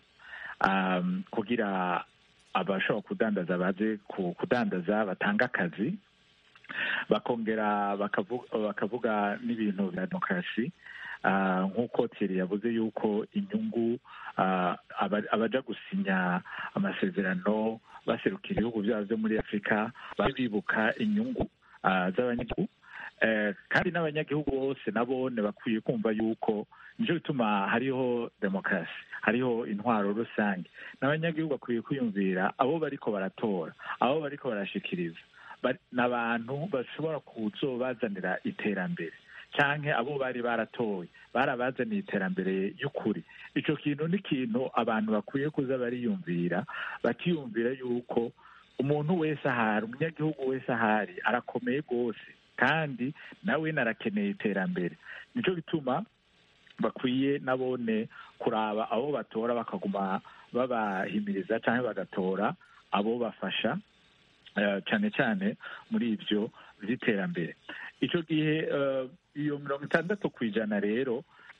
kugira abashobora kudandaza baze kudandaza batanga akazi bakongera bakavuga n'ibintu bya demokarasi nk'uko Thierry yavuze yuko inyungu abaja gusinya amasezerano baserukira ibihugu byabo byo muri afurika bari bibuka inyungu z'abanyagihugu kandi n'abanyagihugu bose nabone bakwiye kumva yuko nicyo bituma hariho demokarasi hariho intwaro rusange n'abanyagihugu bakwiye kwiyumvira abo bariko baratora abo bariko barashikiriza ni abantu bashobora kuzobazanira iterambere cyangwa abo bari baratoye barabazaniye iterambere y'ukuri icyo kintu ni ikintu abantu bakwiye kuza bariyumvira bakiyumvira yuko umuntu wese ahari umunyagihugu wese ahari arakomeye rwose kandi nawe arakeneye iterambere nicyo bituma bakwiye nabone kuraba abo batora bakaguma babahimiriza cyangwa bagatora abo bafasha cyane cyane muri ibyo by'iterambere icyo gihe iyo mirongo itandatu ku ijana rero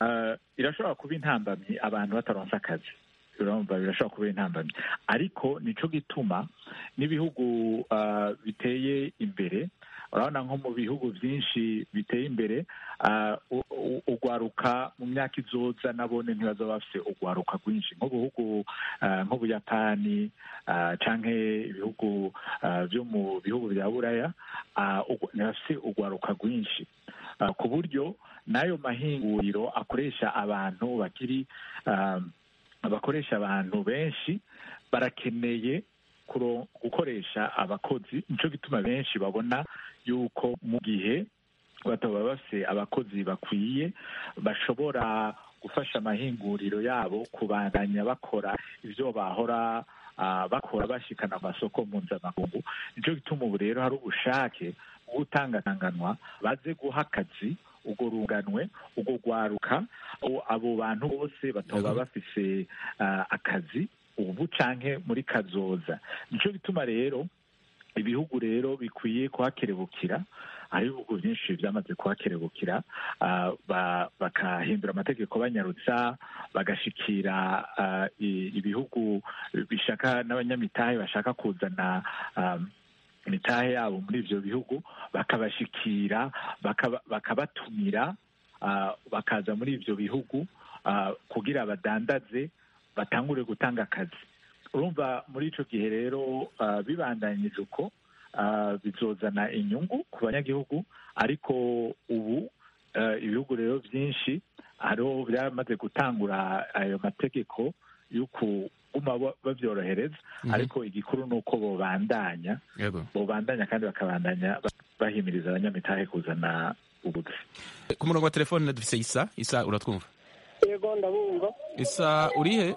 uh, irashobora kuba intambamyi abantu bataronse akazi urumva birashobora kuba intambamyi ariko nico gituma n'ibihugu uh, biteye imbere urabona nko mu bihugu byinshi biteye imbere uh, u- u- ugwaruka mu myaka izoza nabone ntibazaba bafise ugwaruka rwinshi nk'ubuhugu uh, nk'ubuyapani uh, canke ibihugu uh, vyo mu bihugu vya buraya uh, ugu- ntibafise ugwaruka rwinshi uh, ku buryo n'ayo mahinguriro akoresha abantu bakiri um, abakoresha abantu benshi barakeneye kuro- gukoresha abakozi nico gituma benshi babona yuko mu gihe bataba bafise abakozi bakwiye bashobora gufasha amahinguriro yabo kubandanya bakora ivyo bahora ah, bakora bashikana amasoko mpuzamakungu nico gituma ubu rero hari ubushake bwo gutangatanganwa baze guha akazi urwo runganwe urwo rwaruka abo- abo bantu bose bataba bafise ah, akazi ubu canke muri kazoza nico gituma rero ibihugu rero bikwiye kuhakerebukira hari ibihugu byinshi byamaze kuhakerebukira ah, ba- bakahindura amategeko banyarutsa bagashikira ah, i- ibihugu bishaka n'abanyamitahe bashaka kuzana ah, imitahe yabo muri ivyo bihugu bakabashikira bakaba- bakabatumira ah, bakaza muri ivyo bihugu ah, kugira badandaze batangure gutanga akazi urumva muri ico gihe rero ah, bibandanyije uko ah, bizozana inyungu ku banyagihugu ariko ubu ah, ibihugu rero byinshi hariho byamaze gutangura ayo mategeko yo kuguma ba- bavyorohereza Mhm. ariko igikuru ni uko bobandanya yego bobandanya kandi bakabandanya ba- bahimiriza abanyamitahe kuzana ubuzi ku murongo wa telefone dufise isa isa uratwumva yego ndabumva isa urihe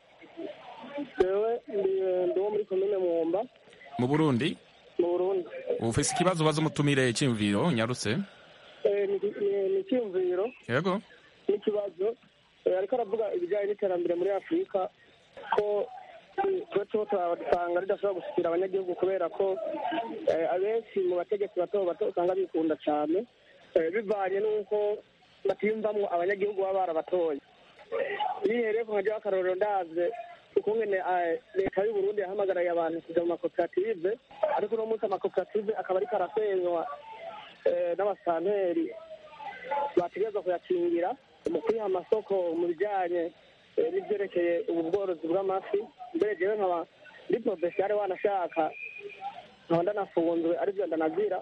jewe ndi ndi wo muri komine mwumba mu burundi mu burundi ufise ikibazo ubaza umutumire cy'imviro nyarutse Eh, ni ni- ni icyumviro yego n'ikibazo Eh, ariko aravuga ibijyanye n'iterambere muri afurika ko eh, tuba tuba turasanga ridashobora gushyikira abanyagihugu kubera ko eh, abenshi mu bategetsi bato bato usanga bikunda cyane Eh, bivanye n'uko batiyumvamwo abanyagihugu baba barabatoye nihereye ku nkajyaho akarorero ndaze ukungene eh, leta y'u Burundi yahamagaraye abantu kuja mu makoperative ariko uno munsi amakoperative akaba ariko arasenywa eh, n'abasanteri bategerezwa kuyakingira mu kwiha amasoko mu bijyanye eh, n'ibyerekeye ubu bworozi bw'amafi mbere jewe nkaba ndi porofesiyare wanashaka nkaba ndanafunzwe aribyo ndanazira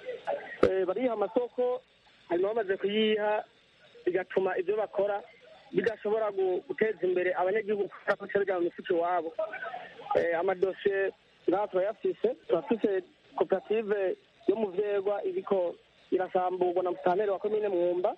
Eh, bariha amasoko hanyuma bamaze kuyiha bigatuma ibyo bakora bidashobora gu- guteza imbere abanyagihugu kubera ko bica bijya mu mifuka iwabo Eh, amadosiye ngaha turayafise turafise koperative yo mu vyegwa iriko irasamburwa na musitanteri wa komine mwumba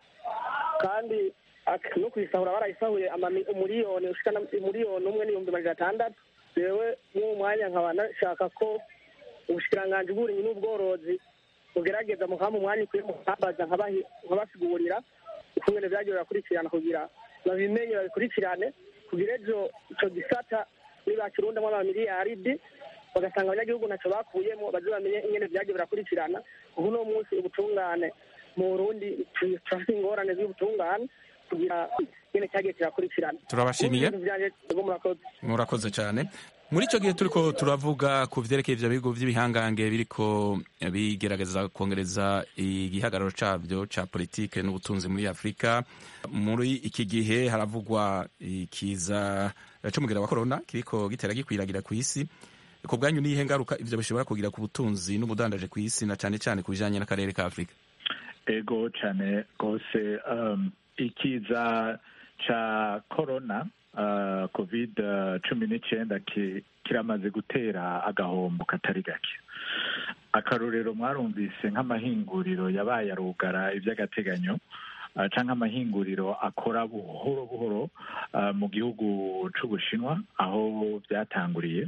kandi ak- no kuyisahura barayisahuye amami- umuriyoni ushika na umuriyoni umwe n'ibihumbi majana atandatu jewe mw'uwo mwanya nkaba nashaka ko ubushikiranganji bw'uburimyi n'ubworozi bugerageza mukampa umwanya ukwiye mukambaza nkabahi- nkabasigurira ukungene vyagiye birakurikirana kugira babimenye babikurikirane kugira ejo ico gisata nibakirundamwo amamiliyaridi bagasanga abanyagihugu ntaco bakuyemo baze bamenye ingene vyagiye birakurikirana kuko uno munsi ubutungane mu burundi tu- turafise ingorane z'ubutungane kugira ingene cyagiye kirakurikirana Turabashimiye. Ubu ibintu vyanje ego murakoze murakoze cyane muri icyo gihe turiko turavuga ku vyerekeye ivyo bihugu vy'ibihangange biriko bigerageza kongereza igihagararo cabyo ca politike n'ubutunzi muri afurika muri iki gihe haravugwa ikiza c'umugera wa korona kiriko gitera gikwiragira ku isi ku bwanyu niyihe ngaruka ivyo bishobora kugira ku butunzi n'ubudandaje ku isi na cane cane ku bijanye n'akarere ka afurika ego cyane rwose um, ikiza ca corona uh, covid cumi n'icyenda ki- kiramaze gutera agahombo katari gake akarorero mwarumvise nk'amahinguriro yabaye arugara iby'agateganyo uh, canke amahinguriro akora buhoro buhoro uh, mu gihugu c'ubushinwa aho byatanguriye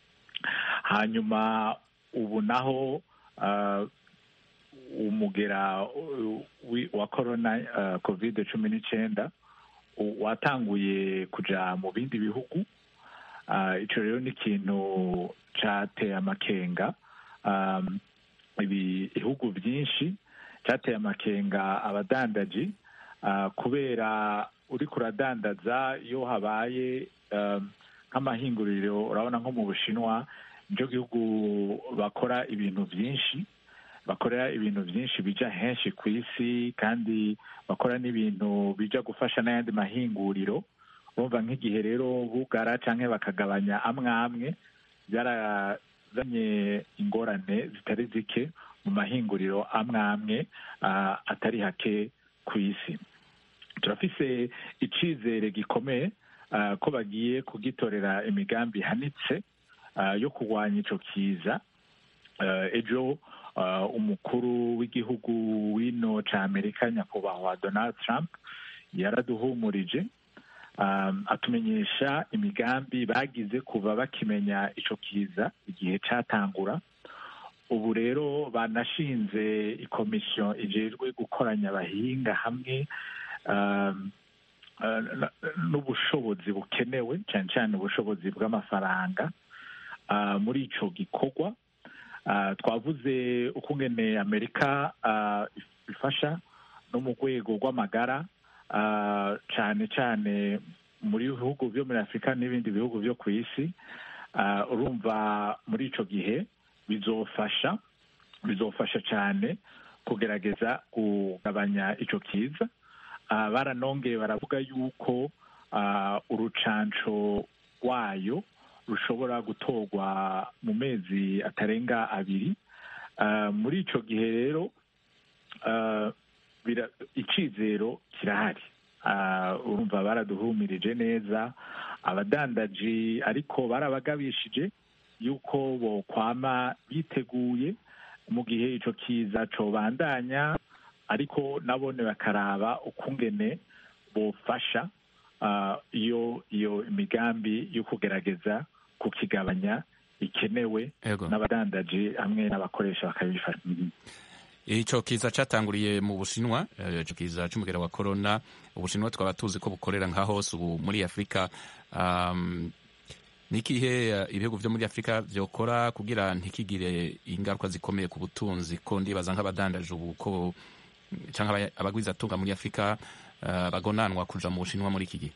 hanyuma ubu naho uh, umugera uh, wi- wa corona uh, covid cumi n'icyenda u- watanguye kuja mu bindi bihugu uh, ico rero ni ikintu cateye amakenga um, ibi- ibihugu byinshi cateye amakenga abadandaji ah, kubera uriko uradandaza iyo habaye um, nk'amahinguriro urabona nko mu bushinwa nicyo gihugu bakora ibintu byinshi bakorera ibintu byinshi bija henshi ku isi kandi bakora n'ibintu bija gufasha n'ayandi mahinguriro urumva nk'igihe rero bugara canke bakagabanya amwe amwe byarazanye ingorane zitari zike mu mahinguriro amwe amwe ah, atari hake ku isi turafise icizere gikomeye ah, ko bagiye kugitorera imigambi ihanitse ah, yo kurwanya ico kiza Eh, ejo ah, umukuru w'igihugu w'ino ca amerika nyakubahwa donald trump yaraduhumurije um, atumenyesha imigambi bagize kuva bakimenya ico kiza igihe catangura ubu rero banashinze ikomisiyo ijejwe gukoranya abahinga hamwe um, uh, n- n'ubushobozi bukenewe cyane cyane ubushobozi bw'amafaranga uh, muri ico gikorwa uh, twavuze ukungene amerika uh, ifasha no mu rwego rw'amagara uh, cyane cyane muri bihugu byo muri afurika n'ibindi bihugu byo ku isi uh, urumva muri ico gihe bizofasha bizofasha cyane kugerageza kugabanya ico kiza uh, baranongeye baravuga yuko uh, urucanco rwayo rushobora gutorwa mu mezi atarenga abiri uh, muri ico gihe rero uh, bira- icizero kirahari Ah, urumva baraduhumirije neza abadandaji ariko barabagabishije yuko bokwama biteguye mu gihe ico kiza cobandanya ariko nabone bakaraba ukungene bofasha ah, iyo iyo imigambi yo kugerageza kukigabanya ikenewe Ego. n'abadandaji hamwe n'abakoresha bakabifasha Mhm. ico kiza catanguriye mu bushinwa eh, ico kiza c'umugera wa corona ubushinwa twaba tuzi ko bukorera nka hose ubu muri afurika um, nikihe eh, ibihugu vyo muri afurika vyokora kugira ntikigire ingaruka zikomeye ku butunzi ko ndibaza nk'abadandaje ubu ko canke aba- abagwizatunga muri afurika eh, bagonanwa kuja mu bushinwa muri iki gihe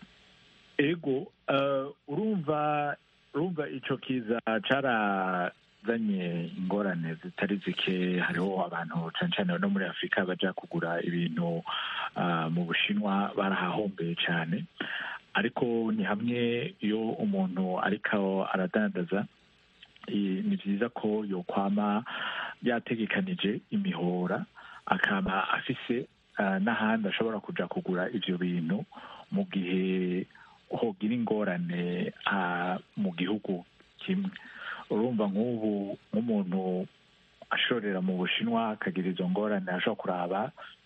ego uh, urumva urumva ico kiza carazanye ingorane zitari zike hariho abantu cane cane no muri afurika baja kugura ibintu uh, mu bushinwa barahahombeye cane ariko ni hamwe iyo umuntu ariko aradandaza i- ni vyiza ko yokwama yategekanije imihora akaba afise uh, n'ahandi ashobora kuja kugura ivyo bintu mu gihe hogira ingorane ah, mu gihugu kimwe urumva nk'ubu nk'umuntu ashorera mu bushinwa akagira izo ngorane ashobora kuraba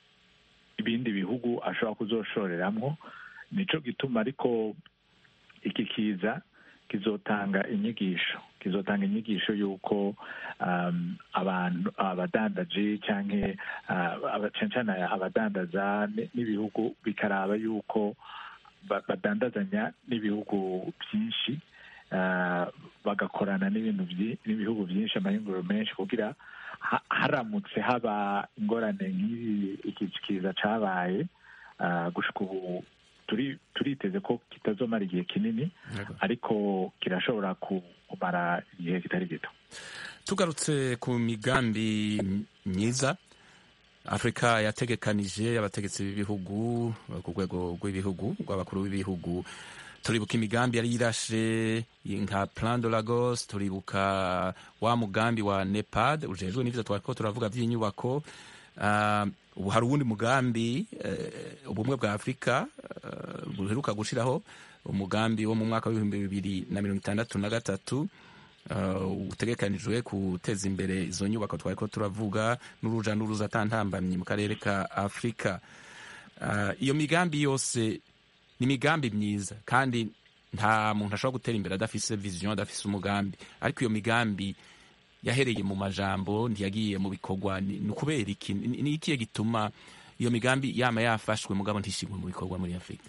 ibindi bihugu ashobora kuzoshoreramwo nico gituma ariko iki kiza kizotanga inyigisho kizotanga inyigisho y'uko um, abantu abadandaji canke uh, aba- cane cane abadandaza n- n'ibihugu bikaraba yuko ba- badandazanya n'ibihugu byinshi uh, bagakorana n'ibintu vyi- n'ibihugu byinshi amahinguriro menshi kugira ha- haramutse haba ingorane nk'iyi iki kiza cabaye uh, gushika ubu turi turiteze ko kitazomara igihe kinini ariko kirashobora ku- kumara igihe kitari gito tugarutse ku migambi myiza afurika yategekanije abategetsi b'ibihugu ku rwego rw'ibihugu rw'abakuru b'ibihugu turibuka imigambi yari yirashe nka plan de lagos turibuka wa mugambi wa nepad ujejwe n'ivyo twariko turavuga vy'inyubako Ah, ubu hari uwundi mugambi eh, ubumwe bwa afurika eh, buheruka gushiraho umugambi wo mu mwaka w'ibihumbi bibiri na mirongo itandatu na gatatu uh, utegekanijwe guteza imbere izo nyubako twariko turavuga n'uruja n'uruza atantambamyi mu karere ka afurika uh, iyo migambi yose ni imigambi myiza kandi nta muntu ashobora gutera imbere adafise vision adafise umugambi ariko iyo migambi yahereye mu majambo ntiyagiye mu bikorwa ni ni ukubera iki Ni- ni ikihe gituma iyo migambi yama yafashwe mugabo ntishigwe mu bikorwa muri afurika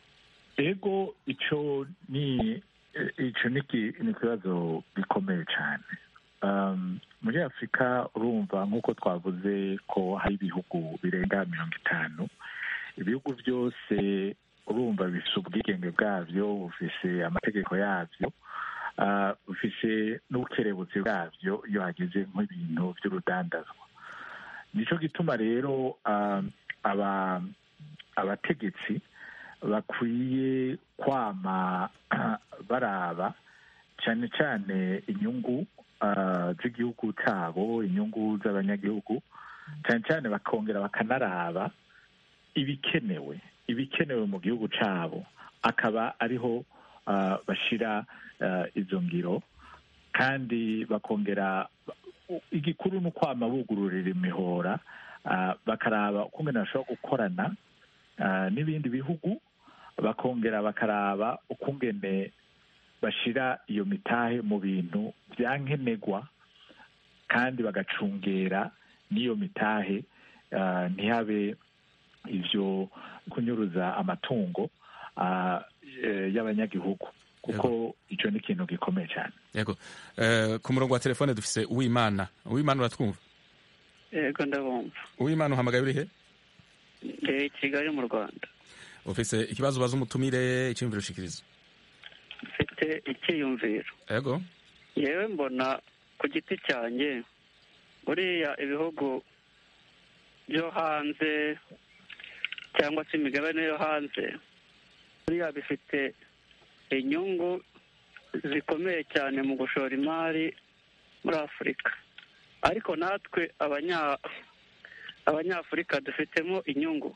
ego ico ni ico ni ki- ni ikibazo gikomeye cyane um, muri afurika urumva nk'uko twavuze ko hari ibihugu birenga mirongo itanu ibihugu byose urumva bifise ubwigenge bwabyo bufise amategeko yabyo ah, bufise n'ubukerebutsi bwabyo iyo hageze nk'ibintu by'urudandazwa nico gituma rero ah, aba abategetsi bakwiye kwama baraba cyane cyane inyungu ah, z'igihugu cyabo inyungu z'abanyagihugu cyane cyane bakongera bakanaraba ibikenewe ibikenewe mu gihugu cyabo akaba ariho ah, bashira ah, izo ngiro kandi bakongera igikuru ni ukwama bugururira imihora ah, bakaraba ukungene bashobora gukorana ah, n'ibindi bihugu bakongera bakaraba ukungene bashira iyo mitahe mu bintu byankenerwa kandi bagacungera n'iyo mitahe ah, ntihabe ivyo kunyuruza amatungo ah, eh, y'abanyagihugu kuko ico ni ikintu gikomeye cyane yego Eh, ku murongo wa telefone dufise uwimana uwimana uratwumva yego ndabumva uwimana uhamagaye urihe ndi i kigali mu rwanda ufise ikibazo ubaza umutumire icyumviro ushikiriza mfite icyiyumviro yego yewe mbona ku giti cyanjye buriya ibihugu byo hanze cyangwa se imigabane yo hanze buriya bifite inyungu zikomeye cyane mu gushora imari muri afurika ariko natwe abanya abanyafurika dufitemo inyungu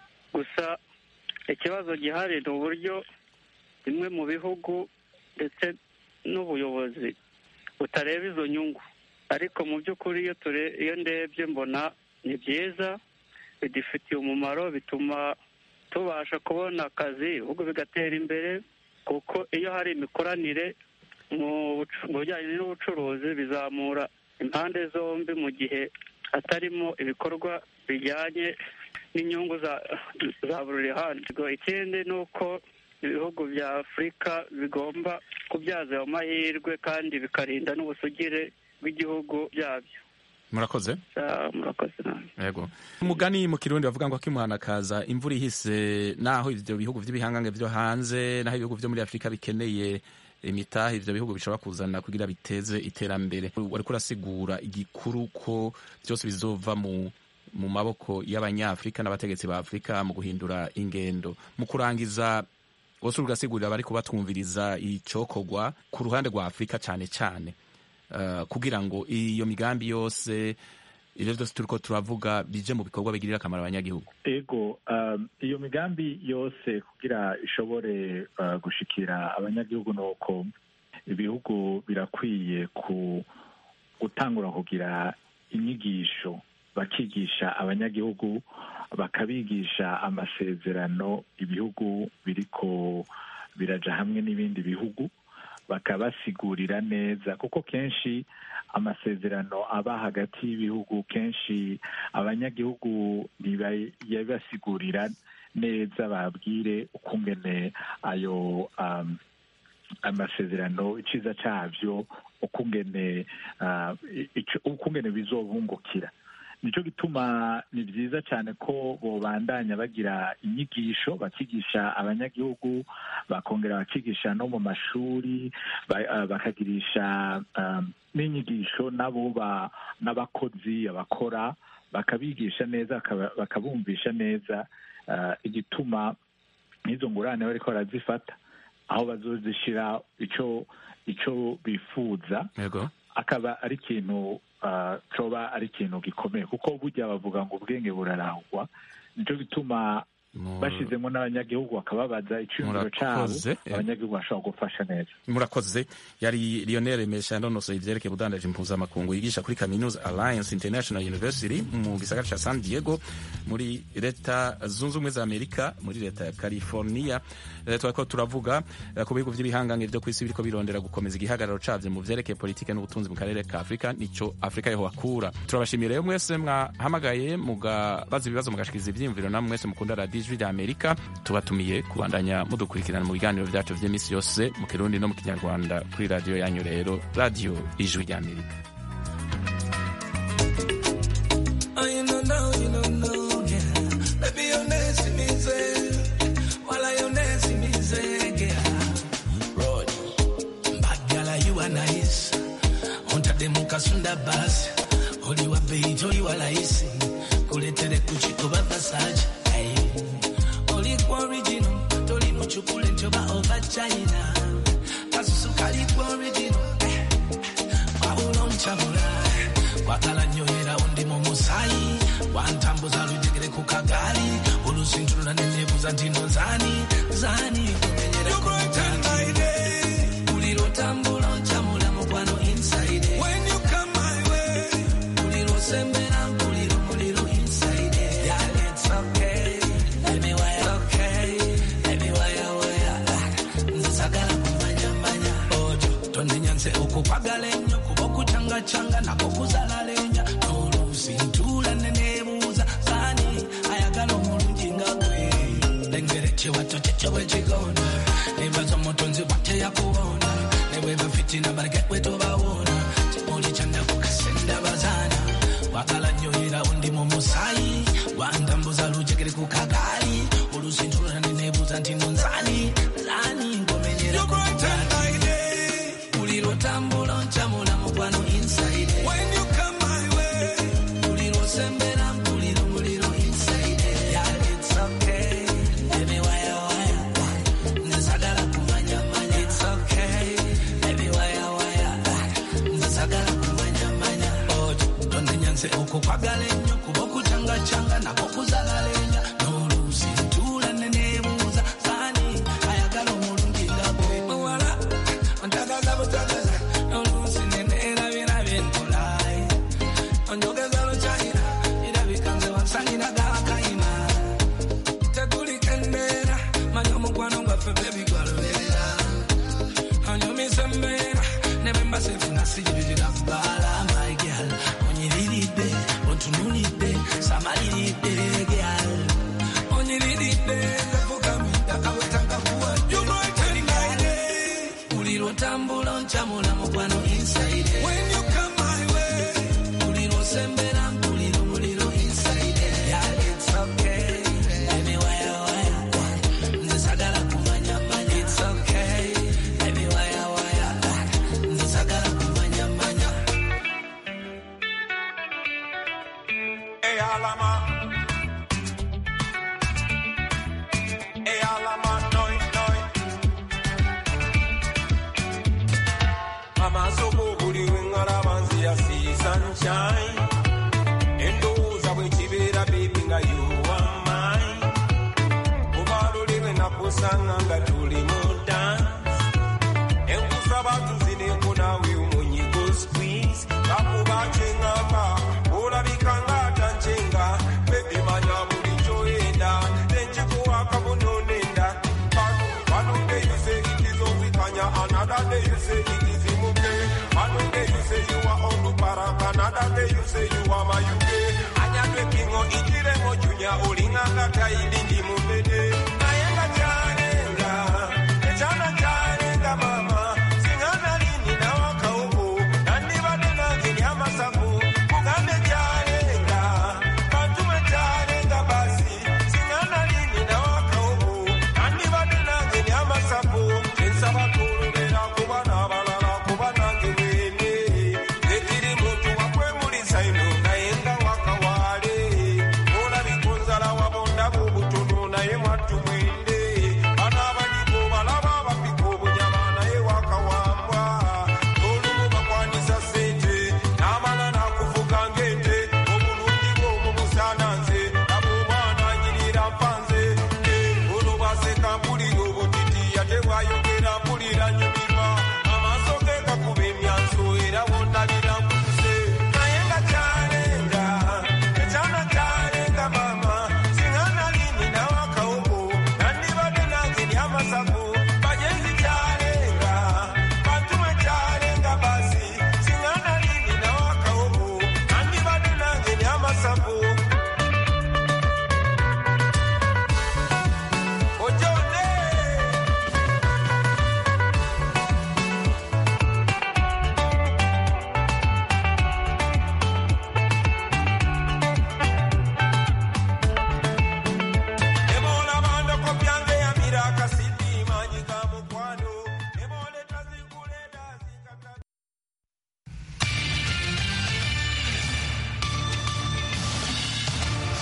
gusa ikibazo gihari ni uburyo bimwe mu bihugu ndetse n'ubuyobozi butareba izo nyungu ariko mu by'ukuri iyo ture iyo ndebye mbona ni byiza bidufitiye umumaro bituma tubasha kubona akazi ibihugu bigatera imbere kuko iyo hari imikoranire mu bucu- mu bijyanye n'ubucuruzi bizamura impande zombi mu gihe hatarimo ibikorwa bijyanye n'inyungu za za buri ruhande Ubwo ikindi ni uko ibihugu bya afurika bigomba kubyaza ayo mahirwe kandi bikarinda n'ubusugire bw'igihugu byabyo murakoze Ah, murakoze nawe yego umugani mu kirundi bavuga ngo akimuhana kaza imvura ihise naho ivyo bihugu vy'ibihangange vyo hanze naho ibihugu vyo muri afurika bikeneye imitahe ivyo bihugu bishobora kuzana kugira biteze iterambere wariko urasigura igikuru ko byose bizova mu mu maboko y'abanyafurika n'abategetsi ba afurika mu guhindura ingendo mu kurangiza wose ugasigurira abari kubatwumviriza icokorwa ku ruhande rwa afurika cane cane uh, kugira ngo iyo migambi yose ivyo vyose turiko turavuga bije mu bikorwa bigirira akamaro abanyagihugu ego um, iyo migambi yose kugira ishobore uh, gushikira abanyagihugu nuko ibihugu birakwiye ku gutangura kugira inyigisho bakigisha abanyagihugu bakabigisha amasezerano ibihugu biriko biraja hamwe n'ibindi bihugu bakabasigurira neza kuko kenshi amasezerano aba hagati y'ibihugu kenshi abanyagihugu ntibayabasigurira neza babwire ukungene ayo um, amasezerano iciza cyabyo ukungene uh, ico- ukungene bizobungukira nicyo gituma ni byiza cyane ko bobandanya bagira inyigisho bakigisha abanyagihugu bakongera bakigisha no mu mashuri ba- ah, bakagirisha um, n'inyigisho nabo ba- n'abakozi abakora bakabigisha neza bakaba- bakabumvisha neza ah, igituma n'izo ngurane bariko barazifata aho bazozishira ico ico bifuza yego akaba ari ikintu ah, coba ari ikintu gikomeye kuko burya bavuga ngo ubwenge burarahugwa nico gituma bashizemo n'abanyagihugu bakababaza iciyumviro cabo Murakoze. abanyagihugu bashobora gufasha neza murakoze yari lionel mesha yanonosoye ivyerekeye ubudandaji mpuzamakungu yigisha kuri kaminuza alliance international university mu gisagara ca san diego muri leta zunze ubumwe za amerika muri leta ya california Eh, twariko turavuga eh, ku bihugu vy'ibihangange vyo kw'isi biriko birondera gukomeza igihagararo cavyo mu vyerekeye politike n'ubutunzi mu karere ka afurika nico afurika yeho hakura turabashimiye rero mwese mwahamagaye mugabaza ibibazo mugashikiriza ivyiyumviro namwe mwese mukunda radiyo ijwi rya amerika tubatumiye kubandanya mudukurikirana mu biganiro vyacu vy'imisi yose mu kirundi no mu kinyarwanda kuri radiyo yanyu rero radiyo ijwi rya amerika Oh, you know, now, you know, now, yeah. Baby, you're nice to me, gwa original wabula onkyabula wagala nnyo era undi mu musaayi wantambuza lujegere ku kagaali olusintulula neneebuza nti no zaani zaani kumenyera ku mutandi buli lwotambula onkyamula mukwano inside when you come my way buli lwosembera mpulira omuliro inside yeah it's okay let me wire okay let me wire wire nze sagala kumanyamanya ojo tondinyanze okukwagala ennyo kuba okucangacanga nako kuzalalenya n'oluusi ntuula neneebuuza saani ayagala omulungi nga gwe lengere kiwato kyekyo bwe kigonda nebaza omutonzi bwateyakubona ne bweba fitina baleke bwe tobawona kimuli kyandakukasenda bazaana wagala nnyo era undi mu musaayi wantambuza lujegere ku kagaali oluusi ntuula neneebuuza nti nonzaani zaani ngomenyera ku mutandi buli lwotambula onkyamula mukwano inside when you come my way buli lwosembera mpulira omuliro inside yeah it's okay let me wire wire nze sagala kumanya manya it's okay let me wire wire nze sagala kumanya manya ojo tondinyanze okukwagala ennyo kuba okucangacanga nako kuzalalenya n'oluusi ntuula neneebuuza saani ayagala omulungi nga gwe muwala ontagaza butagaza n'oluusi neneerabirabye ntulayi onjogeza lukyayira irabika nze wansalira gakayina tekulika embeera manya omukwano gwaffe bebigwaluberera onyumisa embeera ne bemba sefuna sijibirira bbaala my girl onyiriridde ontunulidde samaliridde gyal onyiriridde nzefukamidde akawetakakuwa buli lwotambula onkyamula mukwano inside when you come my way buli lwosembera mpulira omuliro inside yeah it's okay let me wire wire nze sagala kumanya manya it's okay let me wire wire nze sagala kumanya manya Hey, Alama. Hey, Alama, noi, noi. Amasomo buli we ngalaba nziya see sunshine. Endowooza bwe kibeera baby nga you are mine. Kuba luli lwe nakusanga nga tuli mu dance. Enkusaba tuzineko naawe omunyigo squeeze. Kakuba kyengamba olabika ng'atancyenga. Baby manya buli kyoyenda. Nenkikuwa kabuno nenda. One day you say it is Ozikanya, another day you say it is Imuke. One day you say you are Onduparak, another day you say you are Mayuke. Anyadwe kingo ichiremo junya olinganga kaidingi